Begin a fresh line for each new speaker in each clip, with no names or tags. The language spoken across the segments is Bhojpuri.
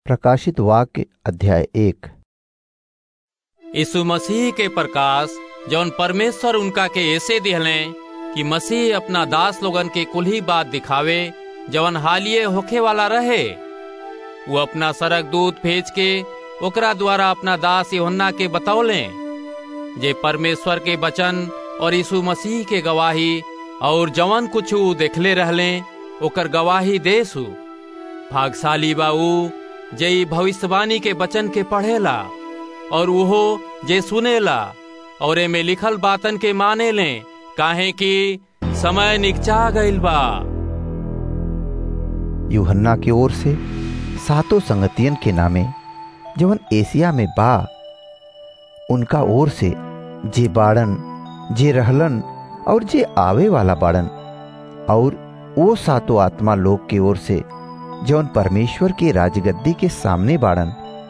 प्रकाशित वाक्य अध्याय एक
यीशु मसीह के प्रकाश जौन परमेश्वर उनका के ऐसे दिहले कि मसीह अपना दास लोगन के कुल ही बात दिखावे जवन हालिये होखे वाला रहे वो अपना सरक दूत भेज के ओकरा द्वारा अपना दास योहन्ना के बतौले जे परमेश्वर के वचन और यीशु मसीह के गवाही और जवन कुछ ऊ देखले रहले ओकर गवाही देसु भागशाली बा ऊ जे ई भविष्यवाणी के वचन के पढ़ेला और उहो जे सुनेला और एमे लिखल बातन के माने ले काहे कि समय निकचा गईल बा
यूहन्ना की ओर से सातों संगतियन के नामे जवन एशिया में बा उनका ओर से जे बाड़न जे रहलन और जे आवे वाला बाड़न और वो सातों आत्मा लोग की ओर से जौन परमेश्वर के राजगद्दी के सामने बाड़न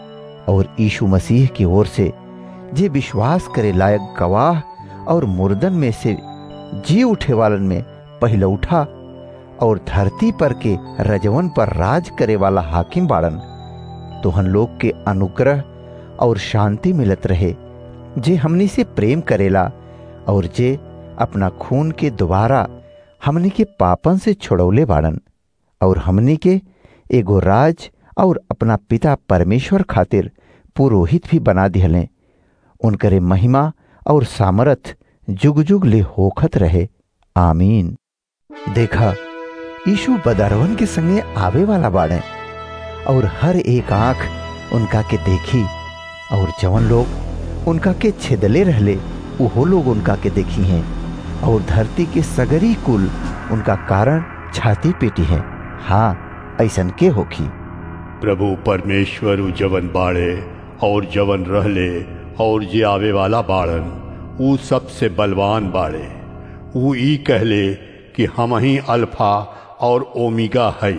और यीशु मसीह की ओर से जे विश्वास करे लायक गवाह और मुर्दन में से जी उठे वालन में पहले उठा और धरती पर के रजवन पर राज करे वाला हाकिम बाड़न तोहन लोग के अनुग्रह और शांति मिलत रहे जे हमनी से प्रेम करेला और जे अपना खून के द्वारा हमनी के पापन से छुड़ौले बाड़न और हमनी के एगो राज और अपना पिता परमेश्वर खातिर पुरोहित भी बना दिहले उनकरे महिमा और सामर्थ जुग जुग ले होखत रहे आमीन देखा यीशु बदरवन के संगे आवे वाला बाड़े और हर एक आंख उनका के देखी और जवन लोग उनका के छिदले रहले उहो लोग उनका के देखी हैं और धरती के सगरी कुल उनका कारण छाती पेटी है हाँ ऐसन के होखी
प्रभु परमेश्वर उ जवन बाड़े और जवन रहले और जे आवे वाला बाड़न ऊ सबसे बलवान बाड़े ऊ ई कहले कि हम ही अल्फा और ओमिगा है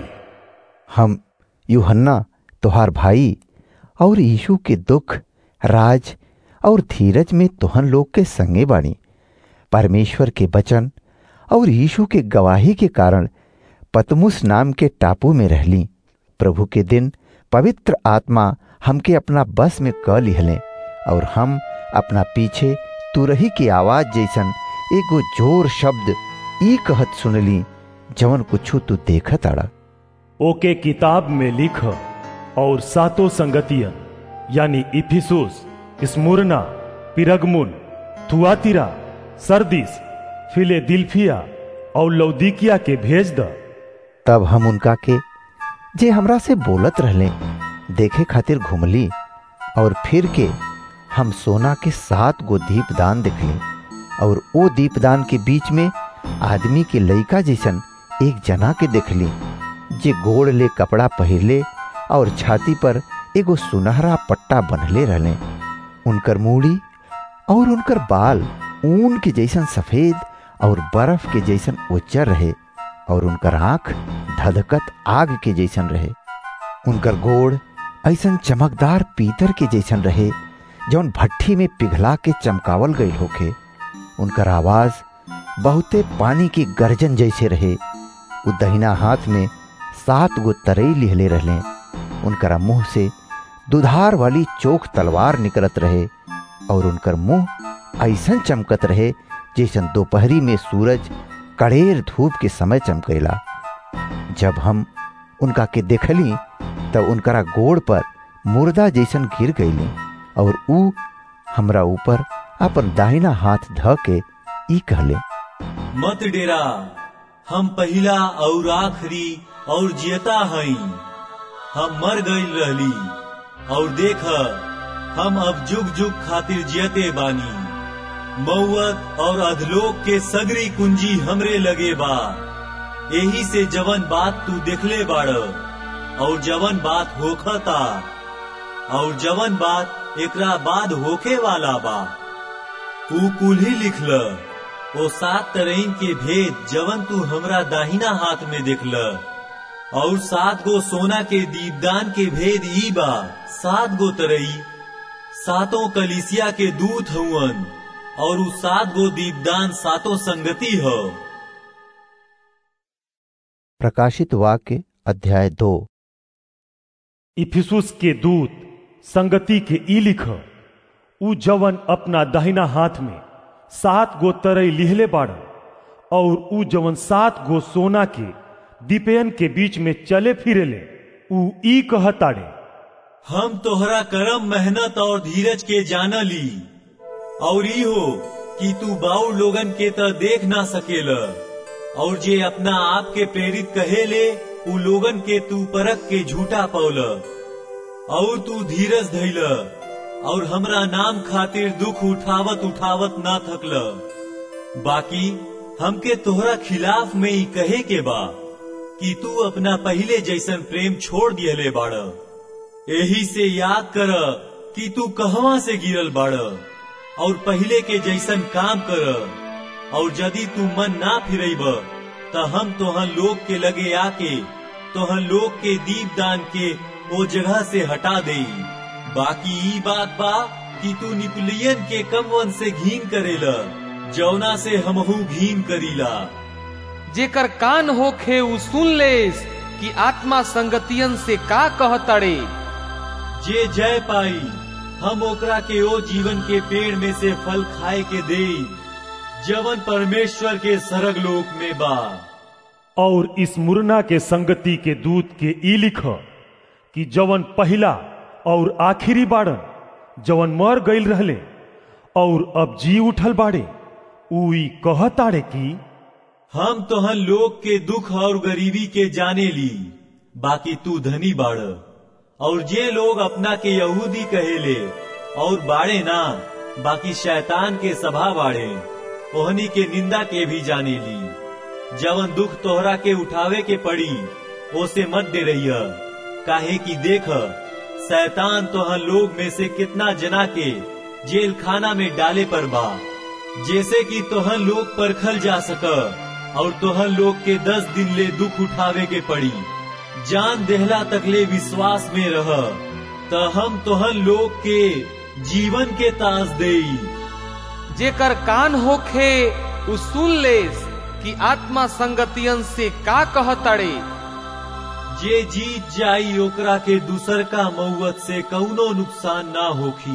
हम यूहन्ना तुहार भाई और यीशु के दुख राज और धीरज में तुहन लोग के संगे बाणी परमेश्वर के वचन और यीशु के गवाही के कारण पतमुस नाम के टापू में रहली प्रभु के दिन पवित्र आत्मा हमके अपना बस में क लिहले और हम अपना पीछे तुरही की आवाज जैसन एगो जोर शब्द ई कहत सुनली जवन कुछ तू देखत आड़ा
ओके किताब में लिख और सातों संगतियन यानी Ephesus Smyrna Pergamum Thyatira Sardis Philadelphia और लौदीकिया के भेज द
तब हम उनका के जे हमरा से बोलत रहले देखे खातिर घुमली और फिर के हम सोना के सात गो दीपदान देखली और ओ दीपदान के बीच में आदमी के लइका जैसन एक जना के देखली जे गोड़ ले कपड़ा पहिरले और छाती पर एगो सुनहरा पट्टा बंधले रहले उनकर मूड़ी और उनकर बाल ऊन के जैसन सफेद और बर्फ के जैसन उज्जर रहे और उनकर आंख धधकत आग के जैसन रहे उनकर गोड़ ऐसन चमकदार पीतर के जैसन रहे जौन भट्ठी में पिघला के चमकावल गई होखे उनकर आवाज बहुते पानी की गर्जन जैसे रहे उ दहिना हाथ में सात गो तरई लिहले रहले उनकरा मुंह से दुधार वाली चोख तलवार निकलत रहे और उनकर मुंह ऐसन चमकत रहे जैसन दोपहरी में सूरज कड़ेर धूप के समय चमकेला जब हम उनका के देखली तब उनकरा गोड़ पर मुर्दा जैसन गिर गईली और ऊ हमरा ऊपर अपन दाहिना हाथ ध के ई कहले
मत डेरा हम पहिला और आखिरी और जियता हई हम मर गईल रहली और देख हम अब जुग जुग खातिर जियते बानी मौत और अधलोक के सगरी कुंजी हमरे लगे बा यही से जवन बात तू देखले बाड़ और जवन बात होखता और जवन बात एकरा बाद होखे वाला बा तू कुल ही लिखल ओ सात तरईन के भेद जवन तू हमरा दाहिना हाथ में देखल और सात गो सोना के दीपदान के भेद ई बा सात गो तरई सातों कलिसिया के दूत हुवन और उ सात गो दीपदान सातों संगति हो
प्रकाशित वाक्य अध्याय दो
इफिसुस के दूत संगति के ई लिख उ जवन अपना दहिना हाथ में सात गो तरई लिहले बाड़न और उ जवन सात गो सोना के दीपयन के बीच में चले फिरेले उ ई कहताड़े
हम तोहरा करम मेहनत और धीरज के जान ली और ई हो कि तू बाऊ लोगन के त देख ना सकेल और जे अपना आप के प्रेरित कहेले उ लोगन के तू परख के झूठा पौल और तू धीरज धैल और हमरा नाम खातिर दुख उठावत उठावत ना थकल बाकी हमके तोहरा खिलाफ में ही कहे के बा कि तू अपना पहले जैसन प्रेम छोड़ दियले बाड़ यही से याद कर कि तू कहवा से गिरल बाड़ और पहले के जैसन काम कर और यदि तू मन ना फिरेब त हम तोहन लोग के लगे आके तोहन लोग के दीप दान के वो जगह से हटा दे बाकी ई बात बा कि तू निपुलियन के कमवन से घीन करेला जौना से हमहू घीन करीला
जेकर कान होखे उ सुन लेस कि आत्मा संगतियन से का कहतड़े
जे जय पाई हम ओकरा के ओ जीवन के पेड़ में से फल खाए के दे जवन परमेश्वर के सरग लोक में बा
और इस मुरना के संगति के दूत के ई लिख कि जवन पहला और आखिरी बाड़न जवन मर गईल रहले और अब जी उठल बाड़े उ ई कहताड़े कि
हम तोहन लोग के दुख और गरीबी के जाने ली बाकी तू धनी बाड़ और जे लोग अपना के यहूदी कहेले और बाड़े ना बाकी शैतान के सभा बाड़े ओहनी के निंदा के भी जाने ली जवन दुख तोहरा के उठावे के पड़ी ओसे मत दे रही काहे कि देख शैतान तोहन लोग में से कितना जना के जेल खाना में डाले पर बा जैसे कि तोहन लोग परखल जा सक और तोहन लोग के दस दिन ले दुख उठावे के पड़ी जान देहला तकले विश्वास में रह त हम तोहन लोग के जीवन के ताज देई
जेकर कान होखे उ सुन लेस कि आत्मा संगतियन से का कहतड़े
जे जीत जाई ओकरा के दूसर का मऊत से कौनो नुकसान ना होखी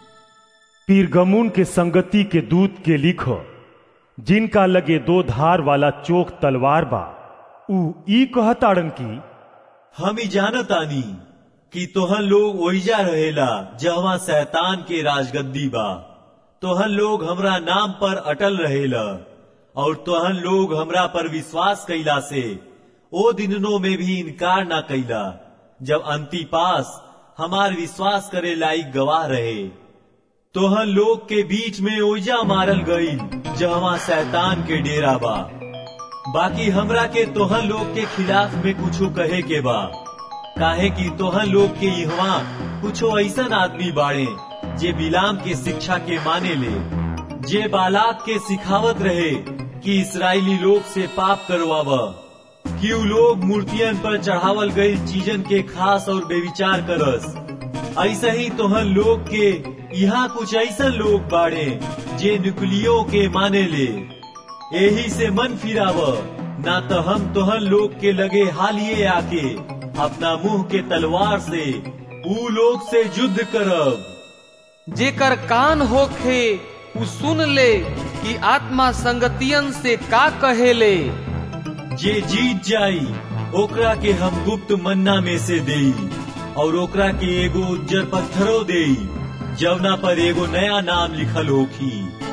पीरगमुन के संगति के दूत के लिख जिनका लगे दो धार वाला चोक तलवार बा उ ई कहताड़न की
हम ही जानतानी कि तोहन लोग ओइजा रहेला जहवा शैतान के राजगद्दी बा तोहन लोग हमरा नाम पर अटल रहेला और तोहन लोग हमरा पर विश्वास कैला से ओ दिनों में भी इनकार ना कैला जब अंतिपास हमार विश्वास करे लायक गवाह रहे तोहन लोग के बीच में ओइजा मारल गई जहवा शैतान के डेरा बा बाकी हमरा के तोहन लोग के खिलाफ में कुछो कहे के बा काहे कि तोहन लोग के इहवा कुछो ऐसन आदमी बाड़े जे बिलाम के शिक्षा के माने ले जे बालाक के सिखावत रहे कि इसराइली लोग से पाप करवाव कि उ लोग मूर्तियन पर चढ़ावल गई चीजन के खास और बेविचार करस ऐसा ही तोहन लोग के यहाँ कुछ ऐसा लोग बाड़े जे नुकलियों के माने ले यही से मन फिराव ना तो हम तोहन लोग के लगे हालिए आके अपना मुंह के तलवार से ऊ लोग से युद्ध करब
जेकर कान होखे उ सुन ले कि आत्मा संगतियन से का कहेले
जे जीत जाई ओकरा के हम गुप्त मन्ना में से देई और ओकरा के एगो उज्जर पत्थरो देई जवना पर एगो नया नाम लिखल होखी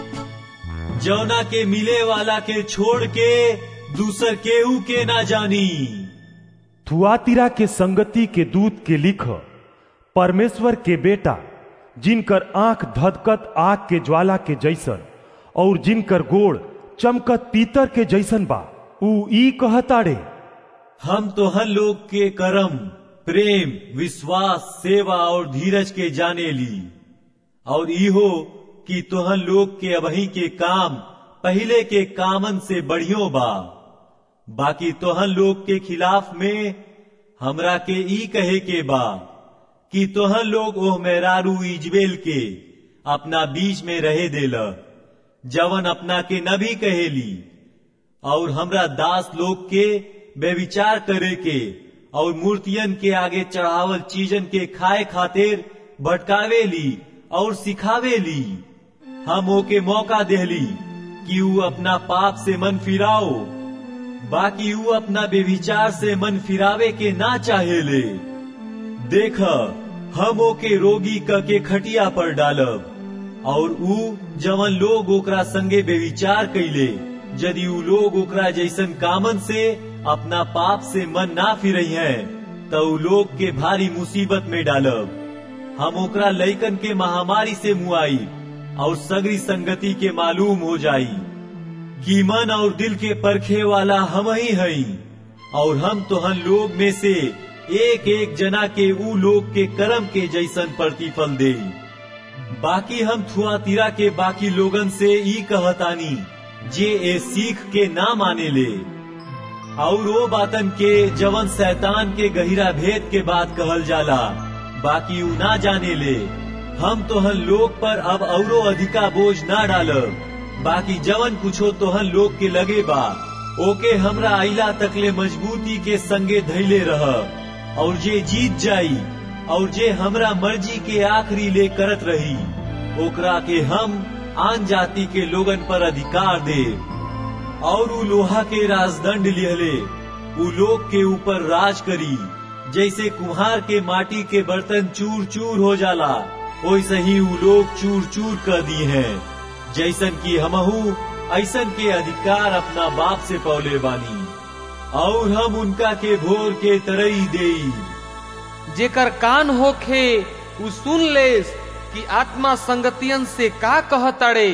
जवना के मिले वाला के छोड़ के दूसर केहू के ना जानी
थुआतिरा के संगति के दूत के लिख परमेश्वर के बेटा जिनकर आंख धधकत आग के ज्वाला के जैसन और जिनकर गोड़ चमकत पीतर के जैसन बा उ ई कहताड़े
हम तो हर लोग के कर्म प्रेम विश्वास सेवा और धीरज के जाने ली और इहो कि तोहन लोग के अबही के काम पहले के कामन से बढ़ियो बा बाकी तोहन लोग के खिलाफ में हमरा के ई कहे के बा कि तोहन लोग ओह मेहरारू इजबेल के अपना बीच में रहे देल जवन अपना के नबी कहेली और हमरा दास लोग के बेविचार करे के और मूर्तियन के आगे चढ़ावल चीजन के खाए खातिर भटकावे ली और सिखावे ली हम ओके मौका देहली कि ऊ अपना पाप से मन फिराओ बाकी ऊ अपना बेविचार से मन फिरावे के ना चाहेले देख हम ओके रोगी क के खटिया पर डालब और ऊ जवन लोग ओकरा संगे बेविचार कैले यदि ऊ लोग ओकरा जैसन कामन से अपना पाप से मन ना फिरई है तो ऊ लोग के भारी मुसीबत में डालब हम ओकरा लैकन के महामारी से मुआई और सगरी संगति के मालूम हो जाई कि मन और दिल के परखे वाला हम ही हई और हम तोहन लोग में से एक एक जना के ऊ लोग के कर्म के जैसन प्रतिफल दे बाकी हम थुआतीरा के बाकी लोगन से ई कहतानी जे ए सीख के ना माने ले और वो बातन के जवन शैतान के गहिरा भेद के बात कहल जाला बाकी ऊ ना जाने ले हम तोहन लोग पर अब औरो अधिका बोझ ना डालब बाकी जवन कुछो तोहन लोग के लगे बा ओके हमरा आइला तकले मजबूती के संगे धैले रह और जे जीत जाई और जे हमरा मर्जी के आखिरी ले करत रही ओकरा के हम आन जाति के लोगन पर अधिकार दे और उ लोहा के राजदंड लिहले उ लोग के ऊपर राज करी जैसे कुम्हार के माटी के बर्तन चूर चूर हो जाला वैसे ही उ लोग चूर चूर कर दी हैं जैसन की हमहू ऐसन के अधिकार अपना बाप से पौले बानी और हम उनका के भोर के तरई देई
जेकर कान होखे उ सुन लेस कि आत्मा संगतियन से का कहतड़े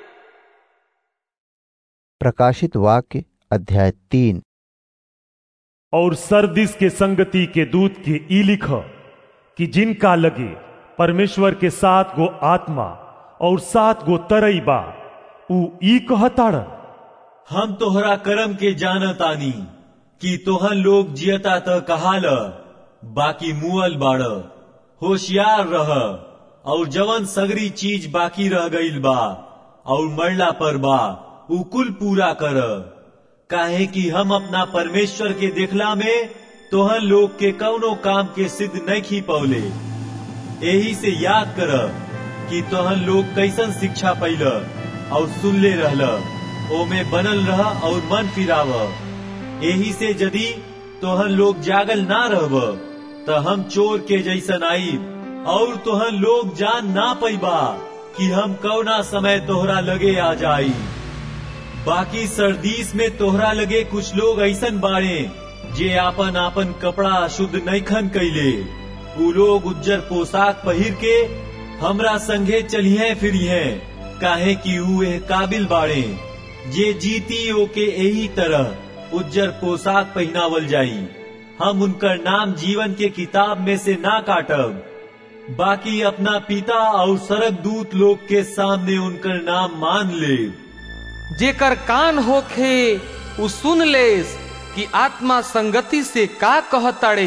प्रकाशित वाक्य अध्याय तीन
और सरदिस के संगति के दूत के ई लिख कि जिनका लगे परमेश्वर के सात गो आत्मा और सात गो तरई बा ऊ ई कहताड़न
हम तोहरा कर्म के जानत आनी कि तोहन लोग जियता त कहाल बाकी मुअल बाड़ होशियार रह और जवन सगरी चीज बाकी रह गईल बा और मरला पर बा उ कुल पूरा कर काहे कि हम अपना परमेश्वर के देखला में तोहन लोग के कौनो काम के सिद्ध नहीं पौले यही से याद कर कि तोहन लोग कैसन शिक्षा पैल और सुनले रहल ओमे बनल रह और मन फिराव यही से यदि तोहन लोग जागल ना रहब त हम चोर के जैसन आईब और तोहन लोग जान ना पैबा कि हम कौना समय तोहरा लगे आ जाई बाकी सरदीस में तोहरा लगे कुछ लोग ऐसन बाड़े जे आपन आपन कपड़ा शुद्ध नैखन कैले उ लोग उज्जर पोशाक पहिर के हमरा संगे चलिए फिरिए काहे कि उ एह काबिल बाड़े जे जीती ओके यही तरह उज्जर पोशाक पहनावल जाई हम उनकर नाम जीवन के किताब में से ना काटब बाकी अपना पिता और सरक दूत लोग के सामने उनकर नाम मान ले
जेकर कान होखे उ सुन लेस कि आत्मा संगति से का कहतड़े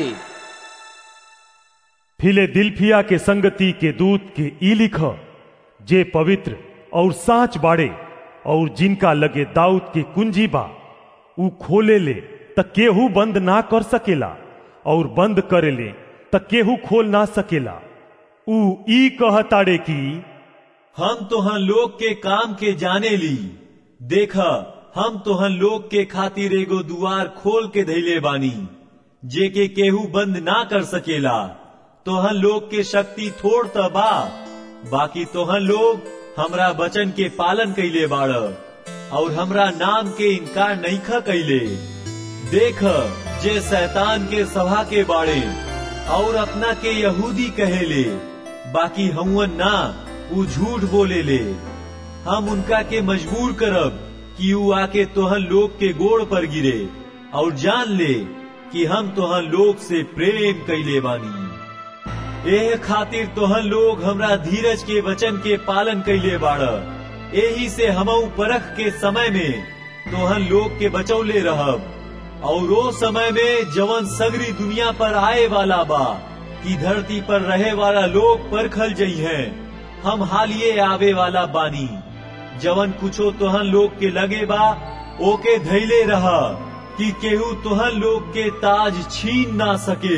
फिलेदिल्फिया के संगति के दूत के ई लिख जे पवित्र और साच बाड़े और जिनका लगे दाऊद के कुंजी बा ऊ खोले ले त केहू बंद ना कर सकेला और बंद करे ले त केहू खोल ना सकेला ऊ ई कहताड़े की
हम तोहन लोग के काम के जाने ली देख हम तोहन लोग के खातिर एगो दुआर खोल के धैले बानी जे के केहू बंद ना कर सकेला तोहन लोग के शक्ति थोड़ त बा बाकी तोहन लोग हमरा वचन के पालन कैले बाड़ और हमरा नाम के इनकार नईखा कैले देख जे शैतान के सभा के बाड़े और अपना के यहूदी कहेले बाकी हमुअन ना उ झूठ बोले ले हम उनका के मजबूर करब कि उ आके तोहन लोग के गोड़ पर गिरे और जान ले कि हम तोहन लोग से प्रेम कैले बानी एह खातिर तोहन लोग हमरा धीरज के वचन के पालन कैले बाड़ यही से हमऊ परख के समय में तोहन लोग के बचौले रहब और वो समय में जवन सगरी दुनिया पर आए वाला बा कि धरती पर रहे वाला लोग परखल जई है हम हालिए आवे वाला बानी जवन कुछो तोहन लोग के लगे बा ओके धैले रह कि केहू तोहन लोग के ताज छीन ना सके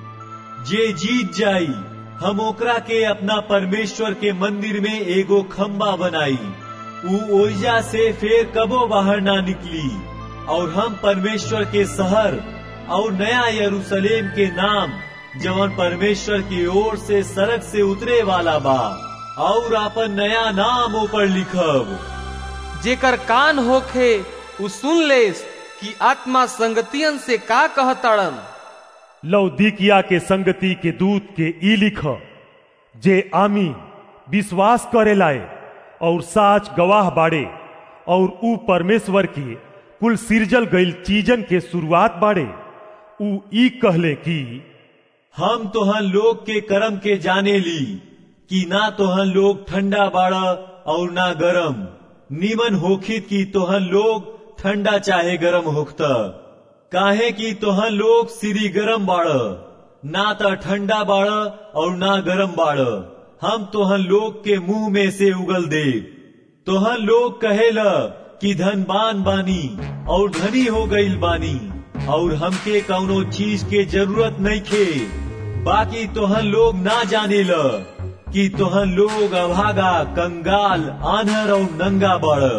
जे जीत जाई हम ओकरा के अपना परमेश्वर के मंदिर में एगो खम्बा बनाई ऊ ओइजा से फिर कबो बाहर ना निकली और हम परमेश्वर के शहर और नया यरूशलेम के नाम जवन परमेश्वर की ओर से सड़क से उतरे वाला बा और अपन नया नाम ऊपर लिखब
जेकर कान होखे उ सुन लेस कि आत्मा संगतियन से का कहतड़न
लौदीकिया के संगति के दूत के ई लिख जे आमी विश्वास करे लाए और साच गवाह बाड़े और ऊ परमेश्वर के कुल सिरजल गईल चीजन के शुरुआत बाड़े ऊ ई कहले कि
हम तोहन लोग के कर्म के जाने ली कि ना तोहन लोग ठंडा बाड़ा और ना गरम नीमन होखित की तोहन लोग ठंडा चाहे गरम होखता काहे की तोहन लोग सिरी गरम बाड़ ना त ठंडा बाड़ और ना गरम बाड़ हम तोहन लोग के मुंह में से उगल दे तोहन लोग कहेला कि धनबान बानी और धनी हो गईल बानी और हमके कौनो चीज के जरूरत नहीं खे बाकी तोहन लोग ना जाने ल कि तोहन लोग अभागा कंगाल आनहर और नंगा बड़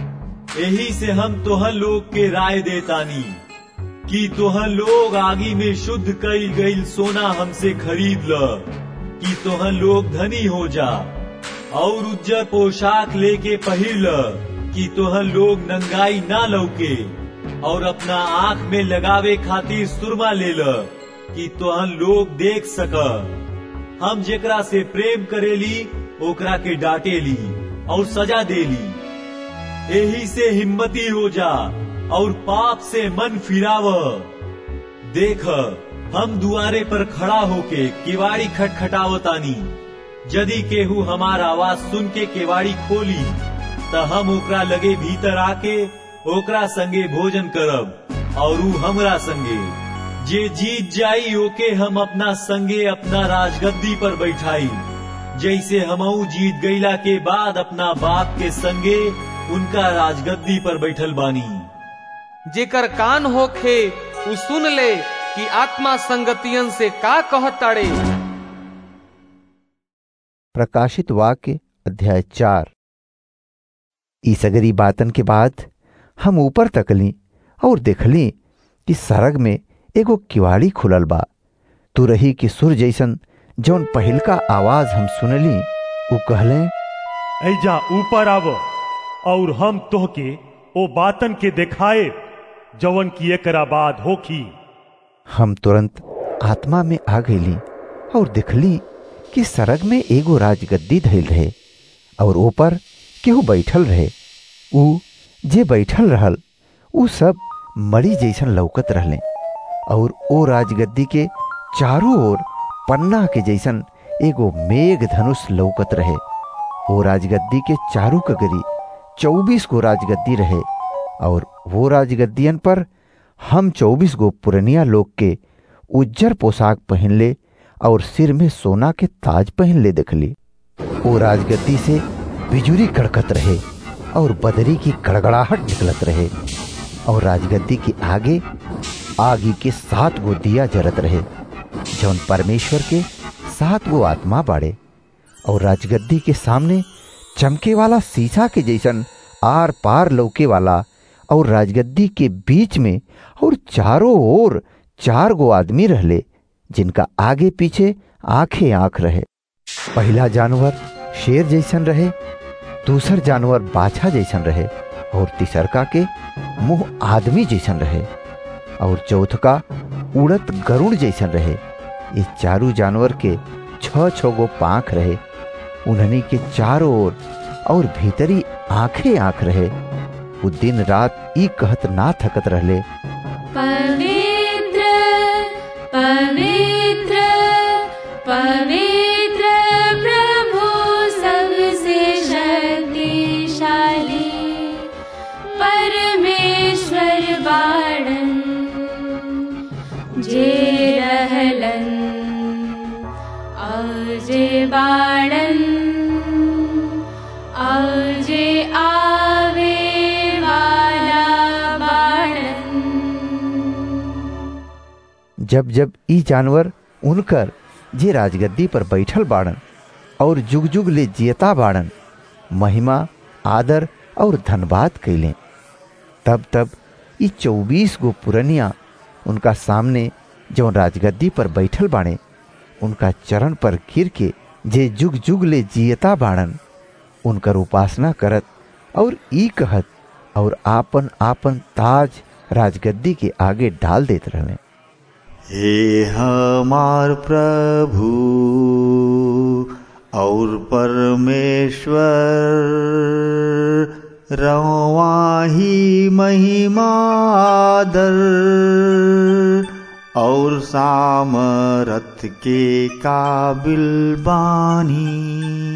यही से हम तोहन लोग के राय देतानी कि तोहन लोग आगी में शुद्ध कईल गईल सोना हमसे खरीद ल कि तोहन लोग धनी हो जा और उज्जर पोशाक लेके पहिर ल कि तोहन लोग नंगाई ना लौके और अपना आंख में लगावे खातिर सुरमा ले ल कि तोहन लोग देख सक हम जेकरा से प्रेम करेली ओकरा के डांटेली और सजा देली यही से हिम्मती हो जा और पाप से मन फिराव देख हम दुआरे पर खड़ा होके केवाड़ी खटखटावतानी यदि केहू हमार आवाज सुन के केवाड़ी खोली त हम ओकरा लगे भीतर आके ओकरा संगे भोजन करब और ऊ हमरा संगे जे जीत जाई ओके हम अपना संगे अपना राजगद्दी पर बैठाई जैसे हमऊ जीत गईला के बाद अपना बाप के संगे उनका राजगद्दी पर बैठल बानी
जेकर कान होखे उ सुन ले कि आत्मा संगतियन से का कहताड़े
प्रकाशित वाक्य अध्याय चार ई सगरी बातन के बाद हम ऊपर तकली और देखली कि सरग में एगो किवाड़ी खुलल बा तुरही के सुर जैसन जौन पहिलका आवाज हम सुनली उ कहले
ऐजा ऊपर आव और हम तोहके ओ बातन के देखाए जवन की एकरा बाद होखी
हम तुरंत आत्मा में आ गईली और देखली कि सरग में एगो राजगद्दी धैल रहे और ऊपर केहू बैठल रहे ऊ जे बैठल रहल ऊ सब मरी जैसन लौकत रहले और ओ राजगद्दी के चारों ओर पन्ना के जैसन एगो मेघ धनुष लौकत रहे ओ राजगद्दी के चारू कगरी चौबीस गो राजगद्दी रहे और वो राजगद्दियन पर हम चौबीस गो पुरनिया लोग के उज्जर पोशाक पहन ले और सिर में सोना के ताज पहन ले देखली ओ राजगद्दी से बिजुरी कड़कत रहे और बदरी की गड़गड़ाहट निकलत रहे और राजगद्दी के आगे आगी के सात गो दिया जरत रहे जौन परमेश्वर के सात गो आत्मा बाड़े और राजगद्दी के सामने चमके वाला शीशा के जैसन आर पार लौके वाला और राजगद्दी के बीच में और चारों ओर चार गो आदमी रहले जिनका आगे पीछे आंखें आंख रहे पहला जानवर शेर जैसन रहे दूसर जानवर बाछा जैसन रहे और तीसरका के मुंह आदमी जैसन रहे और चौथका उड़त गरुड़ जैसन रहे ये चारों जानवर के छ छ गो पांख रहे उन्हनी के चारों ओर और भीतरी आंखें आंख रहे वो दिन रात ई कहत ना थकत रहले
पवित्र पवित्र पवित्र प्रभु सबसे शक्तिशाली परमेश्वर बाणन जे रहलन और जे बाणन और जे आवे वाला बाणन
जब जब ई जानवर उनकर जे राजगद्दी पर बैठल बाड़न और जुग जुग ले जियता बाड़न महिमा आदर और धन्यवाद कैले तब तब ई चौबीस गो पुरनिया उनका सामने जो राजगद्दी पर बैठल बाड़े उनका चरण पर गिर के जे जुग जुग ले जियता बाड़न उनकर उपासना करत और ई कहत और आपन आपन ताज राजगद्दी के आगे डाल देत रहले
हे हमार प्रभु और परमेश्वर रवाही महिमा आदर और सामरथ के काबिल बानी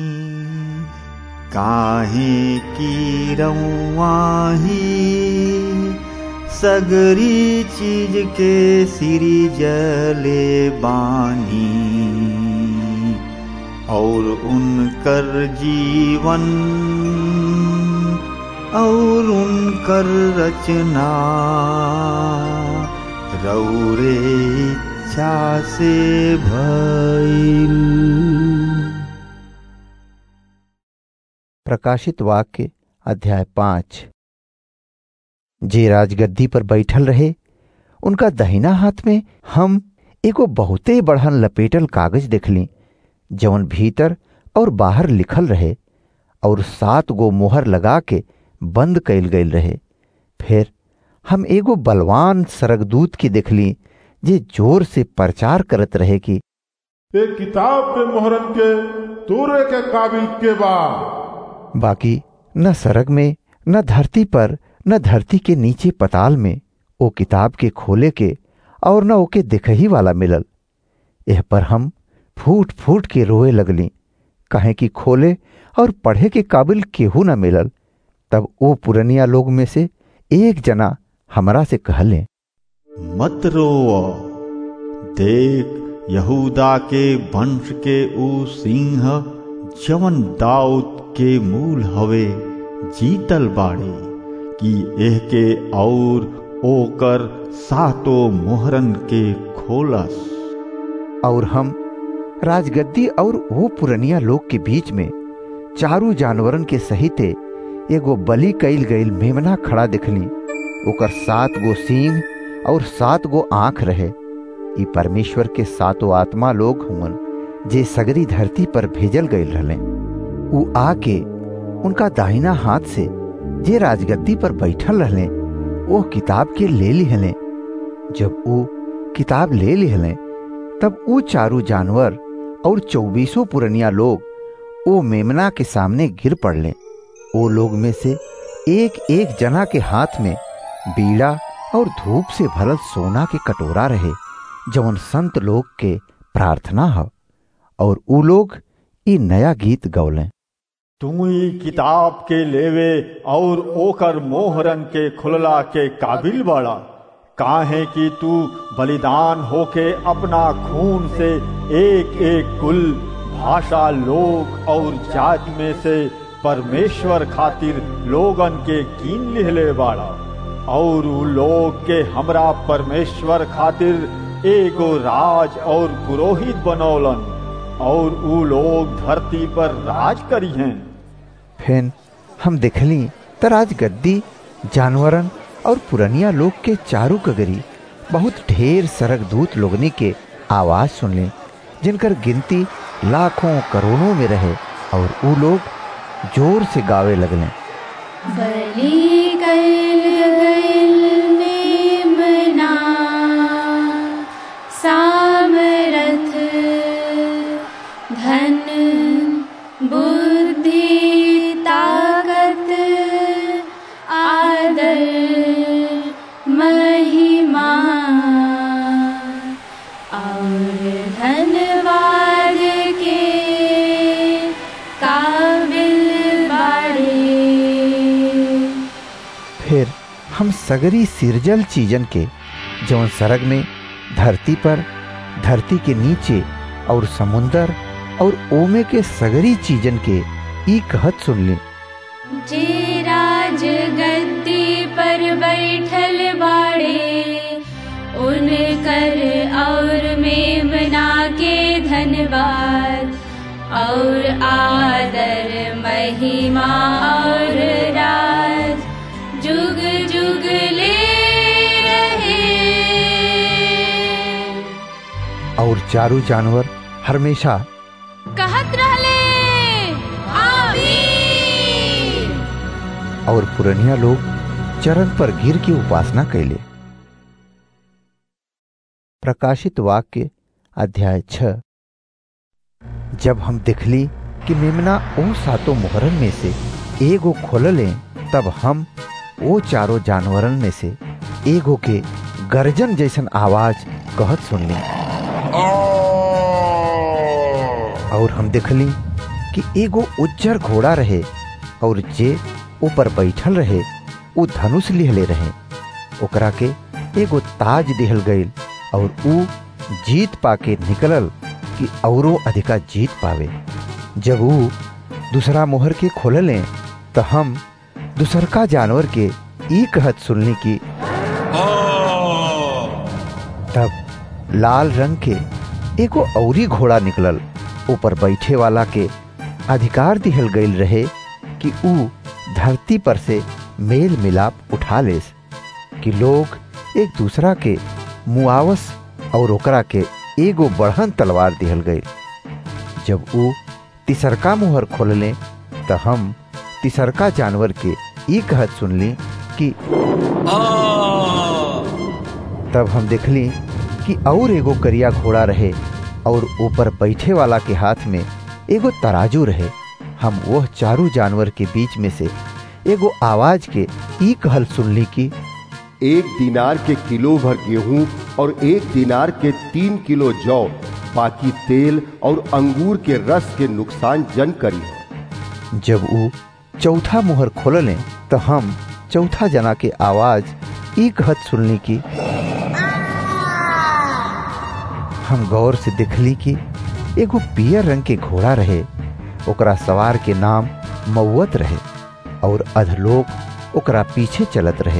काहे की रवाही सगरी चीज के सिरी जले बानी और उनकर जीवन और उनकर रचना रौरे इच्छा से भइल
प्रकाशित वाक्य अध्याय पांच जे राजगद्दी पर बैठल रहे उनका दहिना हाथ में हम एगो बहुते बढ़न लपेटल कागज देखली जवन भीतर और बाहर लिखल रहे और सात गो मोहर लगा के बंद कैल गईल रहे फिर हम एगो बलवान सरगदूत की देखली जे जोर से प्रचार करत रहे कि
ए किताब पे मोहरन के तोरे के काबिल के बा
बाकी न सरग में न धरती पर न धरती के नीचे पताल में ओ किताब के खोले के और न ओके दिखही वाला मिलल एह पर हम फूट फूट के रोए लगली कहे कि खोले और पढ़े के काबिल केहू न मिलल तब ओ पुरनिया लोग में से एक जना हमरा से कहले
मत रोओ देख यहूदा के वंश के ऊ सिंह जवन दाऊद के मूल हवे जीतल बाड़े कि एह के और ओकर सातो मोहरन के खोलस
और हम राजगद्दी और वो पुरनिया लोग के बीच में चारू जानवरन के सहिते एगो बलि कैल गईल मेमना खड़ा दिखली ओकर सात गो सींग और सात गो आंख रहे ई परमेश्वर के सातों आत्मा लोग हुवन जे सगरी धरती पर भेजल गईल रहले ऊ आके उनका दाहिना हाथ से जे राजगद्दी पर बैठल रहले वो किताब के ले लिहले जब ऊ किताब ले लिहले तब ऊ चारू जानवर और चौबीसों पुरनिया लोग ओ मेमना के सामने गिर पड़ले ओ लोग में से एक एक जना के हाथ में बीड़ा और धूप से भरल सोना के कटोरा रहे जवन संत लोग के प्रार्थना ह और ऊ लोग ई नया गीत गौलें
तू ही किताब के लेवे और ओकर मोहरन के खुलला के काबिल बड़ा काहे कि तू बलिदान होके अपना खून से एक एक कुल भाषा लोग और जात में से परमेश्वर खातिर लोगन के कीन लिहले बाड़ा और उ लोग के हमरा परमेश्वर खातिर एगो राज और पुरोहित बनौलन और उ लोग धरती पर राज करी हैं
फिर हम देखली त राजगद्दी जानवरन और पुरनिया लोग के चारू कगरी बहुत ढेर सरक दूत लोगनी के आवाज सुनले जिनकर गिनती लाखों करोड़ों में रहे और ऊ लोग जोर से गावे लगले
बलि कैल गइल मेमना सामरथ धन बुद्धि ताकत आदर महिमा और धन्यवाद के काबिल बाड़े
फिर हम सगरी सिरजल चीजन के जौन सरग में धरती पर धरती के नीचे और समुंदर और ओमे के सगरी चीजन के ई कहत सुनली
जे राज गद्दी पर बैठल बाड़े उनकर धन्यवाद और आदर महिमा और राज जुग जुग ले रहे
और चारों जानवर हमेशा
कहत रहले आमीन
और पुरनिया लोग चरण पर गिर के उपासना कैले प्रकाशित वाक्य अध्याय छ जब हम देखली कि मेमना ओ सातों मोहरन में से एगो खोलले तब हम ओ चारों जानवरन में से एगो के गर्जन जैसन आवाज कहत सुनली और हम देखली कि एगो उज्जर घोड़ा रहे और जे ऊपर बैठल रहे उ धनुष लिहले रहे ओकरा के एगो ताज दिहल गईल और उ जीत पाके निकलल कि औरो अधिका जीत पावे जब उ दूसरा मोहर के खोलले तो हम दूसरका जानवर के ई कहत सुनली कि तब लाल रंग के एगो औरी घोड़ा निकलल ऊपर बैठे वाला के अधिकार दिहल गईल रहे कि उ धरती पर से मेल मिलाप उठा लेस कि लोग एक दूसरा के मुआवस और ओकरा के एगो बढ़न तलवार दिहल गईल जब उ तिसरका मुहर खोलले त हम तिसरका जानवर के ई कहत सुनली कि तब हम देखली कि और एगो करिया घोड़ा रहे और ऊपर बैठे वाला के हाथ में एगो तराजू रहे हम वह चारू जानवर के बीच में से एगो आवाज के ई कहल सुनली कि
एक दिनार के किलो भर गेहूं और एक दिनार के तीन किलो जौ बाकी तेल और अंगूर के रस के नुकसान जन करी
जब उ चौथा मुहर खोलले तो हम चौथा जना के आवाज ई कहत सुनली कि हम गौर से देखली कि एगो पियर रंग के घोड़ा रहे ओकरा सवार के नाम मौत रहे और अधलोक ओकरा पीछे चलत रहे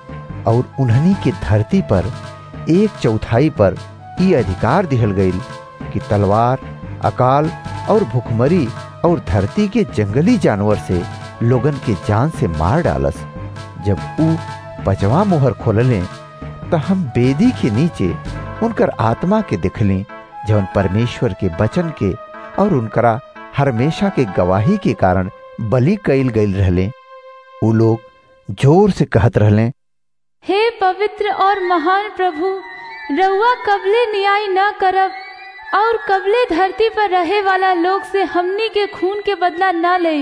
और उन्हनी के धरती पर एक चौथाई पर ई अधिकार दिहल गईल कि तलवार अकाल और भुखमरी और धरती के जंगली जानवर से लोगन के जान से मार डालस जब उ पचवा मोहर खोलले तो हम बेदी के नीचे उनकर आत्मा के दिखली जवन परमेश्वर के वचन के और उनकरा हमेशा के गवाही के कारण बलि कैल गईल रहले उ लोग जोर से कहत रहले
हे पवित्र और महान प्रभु रउआ कबले न्याय न करब और कबले धरती पर रहे वाला लोग से हमनी के खून के बदला न ले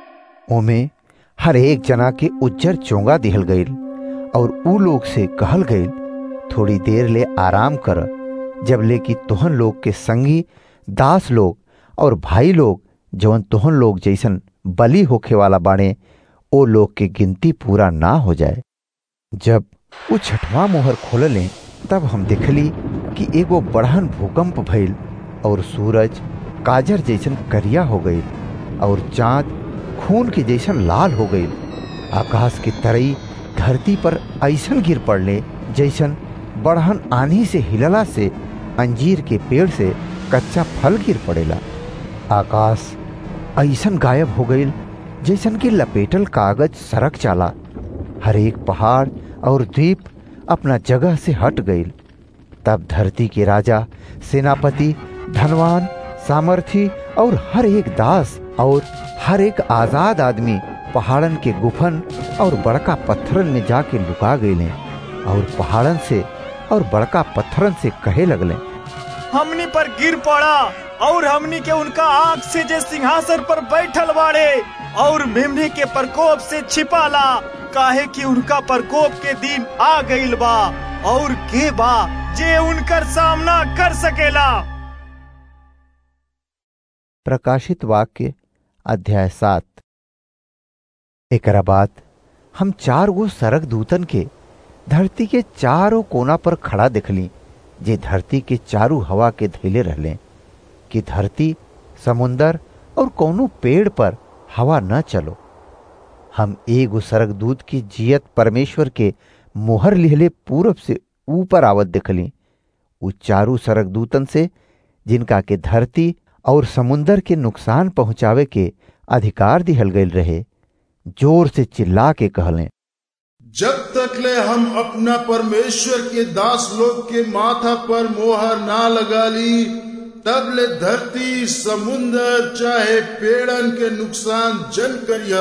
ओमे हर एक जना के उज्जर चोंगा दिहल गईल और उ लोग से कहल गईल थोड़ी देर ले आराम कर जब ले कि तोहन लोग के संगी दास लोग और भाई लोग जवन तोहन लोग जैसन बलि होखे वाला बाणे ओ लोग के गिनती पूरा ना हो जाए जब वो छठवां मोहर खोलले तब हम देखली कि एगो बढ़न भूकंप भइल और सूरज काजर जैसन करिया हो गई और चांद खून के जैसन लाल हो गई आकाश की तरई धरती पर ऐसन गिर पड़ले जैसन बढ़न आंधी से हिलला से अंजीर के पेड़ से कच्चा फल गिर पड़ेला आकाश ऐसन गायब हो गई जैसन कि लपेटल कागज सरक चाला हर एक पहाड़ और द्वीप अपना जगह से हट गई तब धरती के राजा सेनापति धनवान सामर्थी और हर एक दास और हर एक आजाद आदमी पहाड़न के गुफन और बड़का पत्थरन में जाके लुका गए और पहाड़न से और बड़का पत्थरन से कहे लगले
हमनी पर गिर पड़ा और हमनी के उनका आंख से जे सिंहासन पर बैठल बाड़े और मेमने के प्रकोप से छिपाला काहे कि उनका प्रकोप के दिन आ गईल बा और के बा जे उनकर सामना कर सकेला
प्रकाशित वाक्य अध्याय सात एकरा बाद हम चार गो सरक दूतन के धरती के चारों कोना पर खड़ा देखली जे धरती के चारू हवा के धैले रहले कि धरती समुंदर और कोनो पेड़ पर हवा न चलो हम एगो सरक दूत की जियत परमेश्वर के मोहर लिहले पूरब से ऊपर आवत देखली उ चारू सरक दूतन से जिनका के धरती और समुंदर के नुकसान पहुंचावे के अधिकार दिहल गईल रहे जोर से चिल्ला के कहलें
जब तक ले हम अपना परमेश्वर के दास लोग के माथा पर मोहर ना लगा ली तब ले धरती समुंदर चाहे पेड़न के नुकसान जन करिया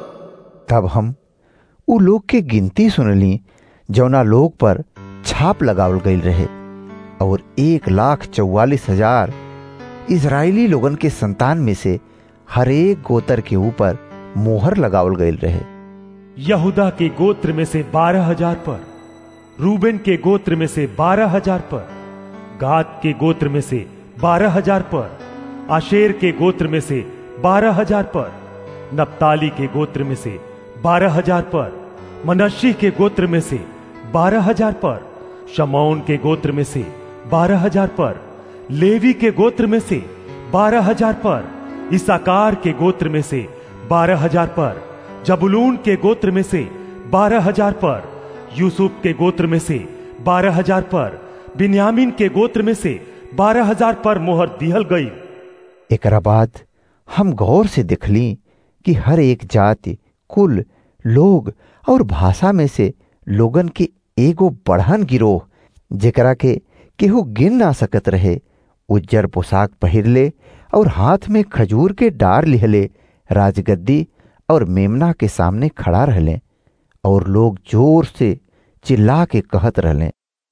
तब हम उ लोग के गिनती सुनली जौना लोग पर छाप लगावल गईल रहे और एक लाख चौवालीस हजार इसराइली लोगन के संतान में से हरेक गोतर के ऊपर मोहर लगावल गईल रहे
यहूदा के गोत्र में से बारह हजार पर रूबेन के गोत्र में से बारह हजार पर गाद के गोत्र में से बारह हजार पर आशेर के गोत्र में से बारह हजार पर नप्ताली के गोत्र में से बारह हजार पर मनशी के गोत्र में से बारह हजार पर शमौन के गोत्र में से बारह हजार पर लेवी के गोत्र में से बारह हजार पर इसाकार के गोत्र में से बारह हजार पर जबुलून के गोत्र में से बारह हजार पर यूसुफ के गोत्र में से बारह हजार पर बिन्यामीन के गोत्र में से बारह हजार पर मोहर दिहल गई
एकरा बाद हम गौर से देखली कि हर एक जाति कुल लोग और भाषा में से लोगन के एगो बढ़न गिरोह जेकरा के केहू गिन ना सकत रहे उज्जर पोशाक पहिरले और हाथ में खजूर के डार लिहले राजगद्दी और मेमना के सामने खड़ा रहले और लोग जोर से चिल्ला के कहत रहले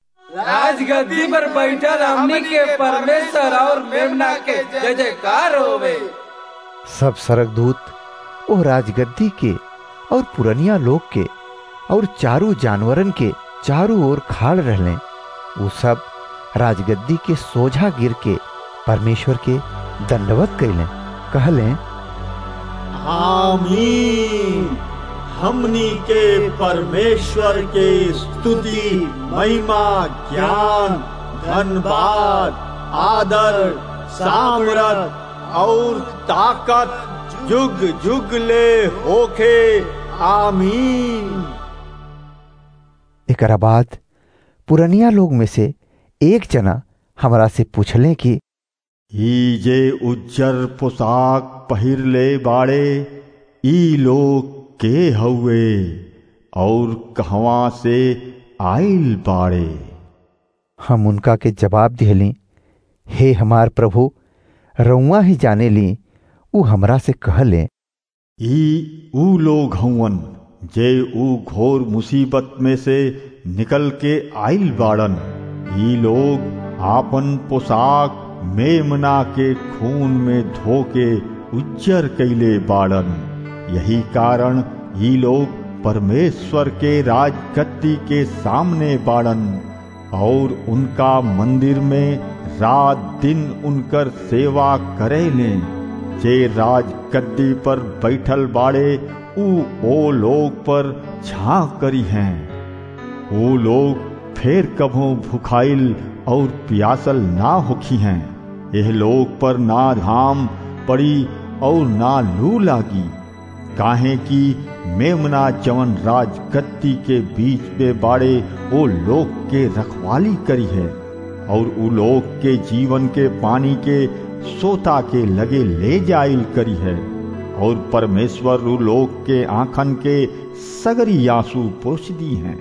राजगद्दी पर बैठल हमनी के परमेश्वर और मेमना के जय जयकार होवे
सब सरकदूत ओ राजगद्दी के और पुरनिया लोग के और चारू जानवरन के चारों ओर खाड़ रहले वो सब राजगद्दी के सोझा गिर के परमेश्वर के दंडवत कैले कहले
आमीन हमनी के परमेश्वर के स्तुति महिमा ज्ञान धनबाद आदर सामरत और ताकत जुग जुग ले होखे आमीन
एकरा बाद पुरनिया लोग में से एक जना हमरा से पूछले कि
ई जे उज्जर पोशाक पहिर ले बाड़े ई लोग के हउए और कहवा से आइल बाड़े
हम उनका के जवाब दिहली हे हमार प्रभु रउआ ही जाने ली उ हमरा से कहले
ई ऊ लोग हउवन जे ऊ घोर मुसीबत में से निकल के आइल बाड़न ई लोग आपन पोशाक मेमना के खून में धो के उज्जर कैले बाड़न यही कारण ई लोग परमेश्वर के राजगद्दी के सामने बाड़न और उनका मंदिर में रात दिन उनकर सेवा करे ले जे राजगद्दी पर बैठल बाड़े ऊ ओ लोग पर झांक करी हैं वो लोग फिर कभों भुखाइल और प्यासल ना होखी हैं यह लोग पर ना धाम पड़ी और ना लू लागी काहे कि मेमना जवन राजगद्दी के बीच में बाड़े वो लोग के रखवाली करी है और उ लोग के जीवन के पानी के सोता के लगे ले जाइल करी है और परमेश्वर उ लोग के आंखन के सगरी आंसू पोछ दी हैं